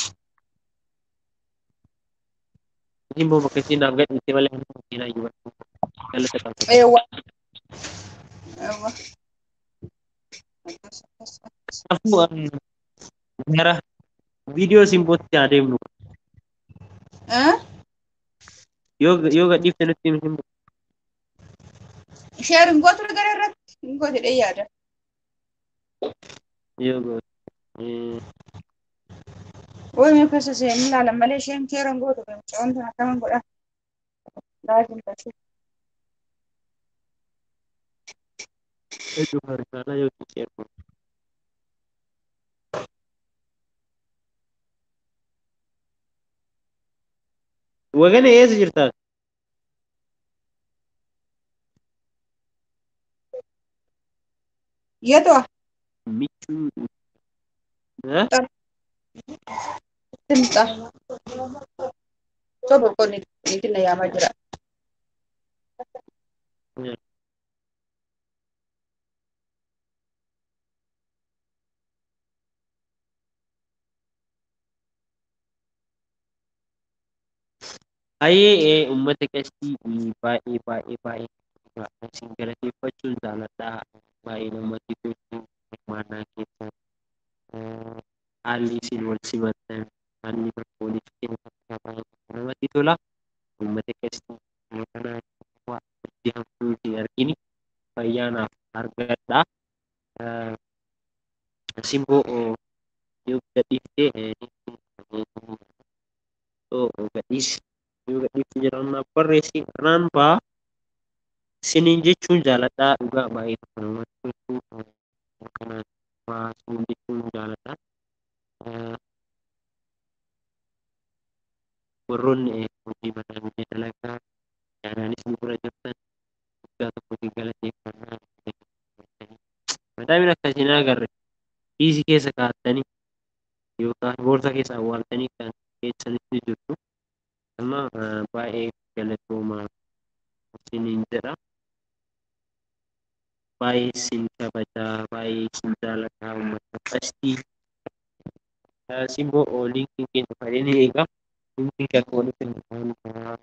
Simboon bakka isheen naaf gadhiifte malee ani bakka isheen ayyuu galata qaba. Eewwa. Eewwa. Akkas akkas akkas. Kanaafuu gara viidiyoo simbootti adeemnu. Eh? Yoo yoo gadhiifte nutti himi simboo. Sheer hin gootu gara irratti hin goote dhee yaada. Yoo goote. ee, Woy mee keessa seen ilaalan malee isheen sheer hin gootu gamcha wanta akkaman godha. Laajin taate. Hedduu harkaanaa yoo xiqqeeru. Wagana eessa jirtaa? Yeetoo Michuu. Eh? timxa. Sobo qonni niitiin na yaamaa jira. Baay'ee uummata qestii baay'ee baay'ee baay'ee isin galateeffachuun jaalladha. Baay'ee namatti tolu hirmaannaa keessan haalli isin wal simattan haalli waliif kennitan baay'ee namatti tola. Uummata qestii kana waa hojii hamtuu hin argini fayyaanaaf argadha. Simboo yoo gadhiifte gadhiisi. yoo gadhiifte jedhamnaaf barreessi irraan ba'a. Siniin jechuun jaaladhaa dhugaa baay'ee tokko namatti tolu. Kanaan waa siniin jechuun jaaladha. Warroonni hojii mataa hojii dalagaa yaadaanis nu bira jirtan guddaa tokkotti galateeffannaa. Madaabiin akkasii na agarre kiisii keessa kaa'attanii yookaan boorsaa keessa awwaaltanii kan keessanitti jirtu. Amma baay'ee galatoomaa isiniin jedha. Baay'ee isin kabajaa, baay'ee isin jaalataa uummata qestii. Simboo liinkiin keenya fayyaa ni eega. Liinkiin kan walitti hin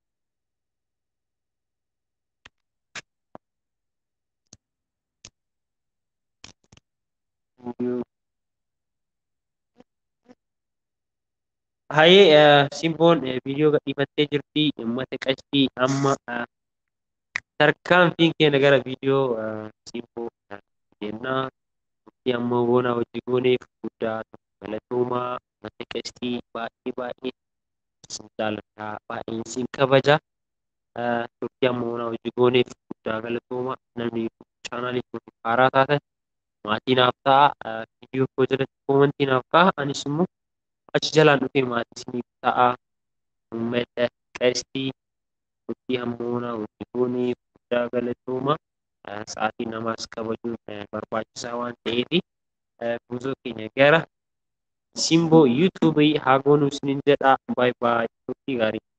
Hayee simboon viidiyoo gadhiifattee jirti. Uummata qestii amma tarkaanfiin keenya gara viidiyoo simboo deemnaa. Nuti amma boona hojii gooneef guddaa galatoomaa uummata qestii baay'ee baay'ee isin jaaladha. Baay'ee isin kabaja. Turtii amma boona hojii gooneef guddaa galatoomaa. Namni chaanaalii kun haaraa taatan maatii naaf ta'a. Viidiyoo koo jalatti koomantii naaf ka'a. Anis immoo achi jalaan dhufee maatii isiniif ta'a. Uummata qestii turtii amma boona hojii gooneef guddaa galatoomaa. Sa'aatii namaas kabajuun barbaachisaa waan ta'eef guzoo keenya gara simboo yuutuubii haa goonuu isiniin jedha. Baay'ee baay'ee turtii gaarii.